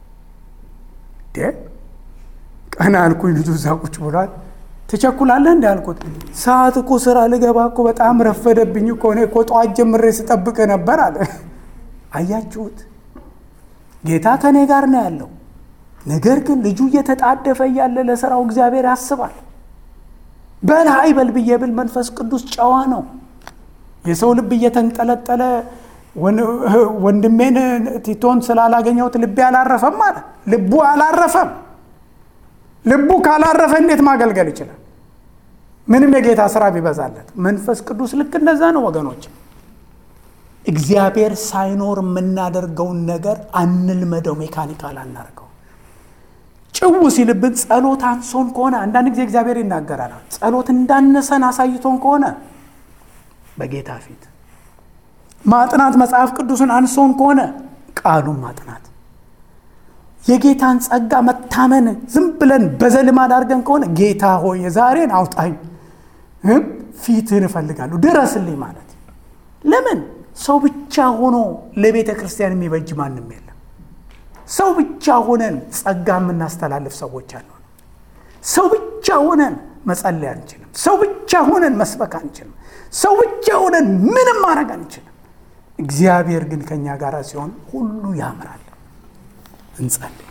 ቀና አልኩኝ። ልጁ እዛ ቁጭ ብሏል። ትቸኩላለህ እንዲ አልኩት። ሰዓት እኮ ስራ ልገባ እኮ በጣም ረፈደብኝ እኮ እኔ እኮ ጠዋት ጀምሬ ስጠብቅ ነበር አለ። አያችሁት? ጌታ ከእኔ ጋር ነው ያለው። ነገር ግን ልጁ እየተጣደፈ እያለ ለስራው እግዚአብሔር ያስባል። በል አይበል ብዬ ብል መንፈስ ቅዱስ ጨዋ ነው። የሰው ልብ እየተንጠለጠለ ወንድሜን ቲቶን ስላላገኘሁት ልቤ አላረፈም አለ። ልቡ አላረፈም። ልቡ ካላረፈ እንዴት ማገልገል ይችላል? ምንም የጌታ ስራ ቢበዛለት። መንፈስ ቅዱስ ልክ እንደዛ ነው ወገኖች። እግዚአብሔር ሳይኖር የምናደርገውን ነገር አንልመደው፣ ሜካኒካል አናርገው። ጭው ሲልብን ጸሎት አንሶን ከሆነ አንዳንድ ጊዜ እግዚአብሔር ይናገራል። ጸሎት እንዳነሰን አሳይቶን ከሆነ በጌታ ፊት ማጥናት መጽሐፍ ቅዱስን አንሶን ከሆነ ቃሉን ማጥናት የጌታን ጸጋ መታመን ዝም ብለን በዘልማድ አድርገን ከሆነ ጌታ ሆይ የዛሬን አውጣኝ፣ ፊትህን እፈልጋለሁ፣ ድረስልኝ ማለት ለምን ሰው ብቻ ሆኖ ለቤተ ክርስቲያን የሚበጅ ማንም የለም። ሰው ብቻ ሆነን ጸጋ የምናስተላልፍ ሰዎች አሉ። ሰው ብቻ ሆነን መጸለይ አንችልም። ሰው ብቻ ሆነን መስበክ አንችልም። ሰው ብቻ ሆነን ምንም ማድረግ አንችልም። እግዚአብሔር ግን ከእኛ ጋር ሲሆን ሁሉ ያምራል። እንጸልይ።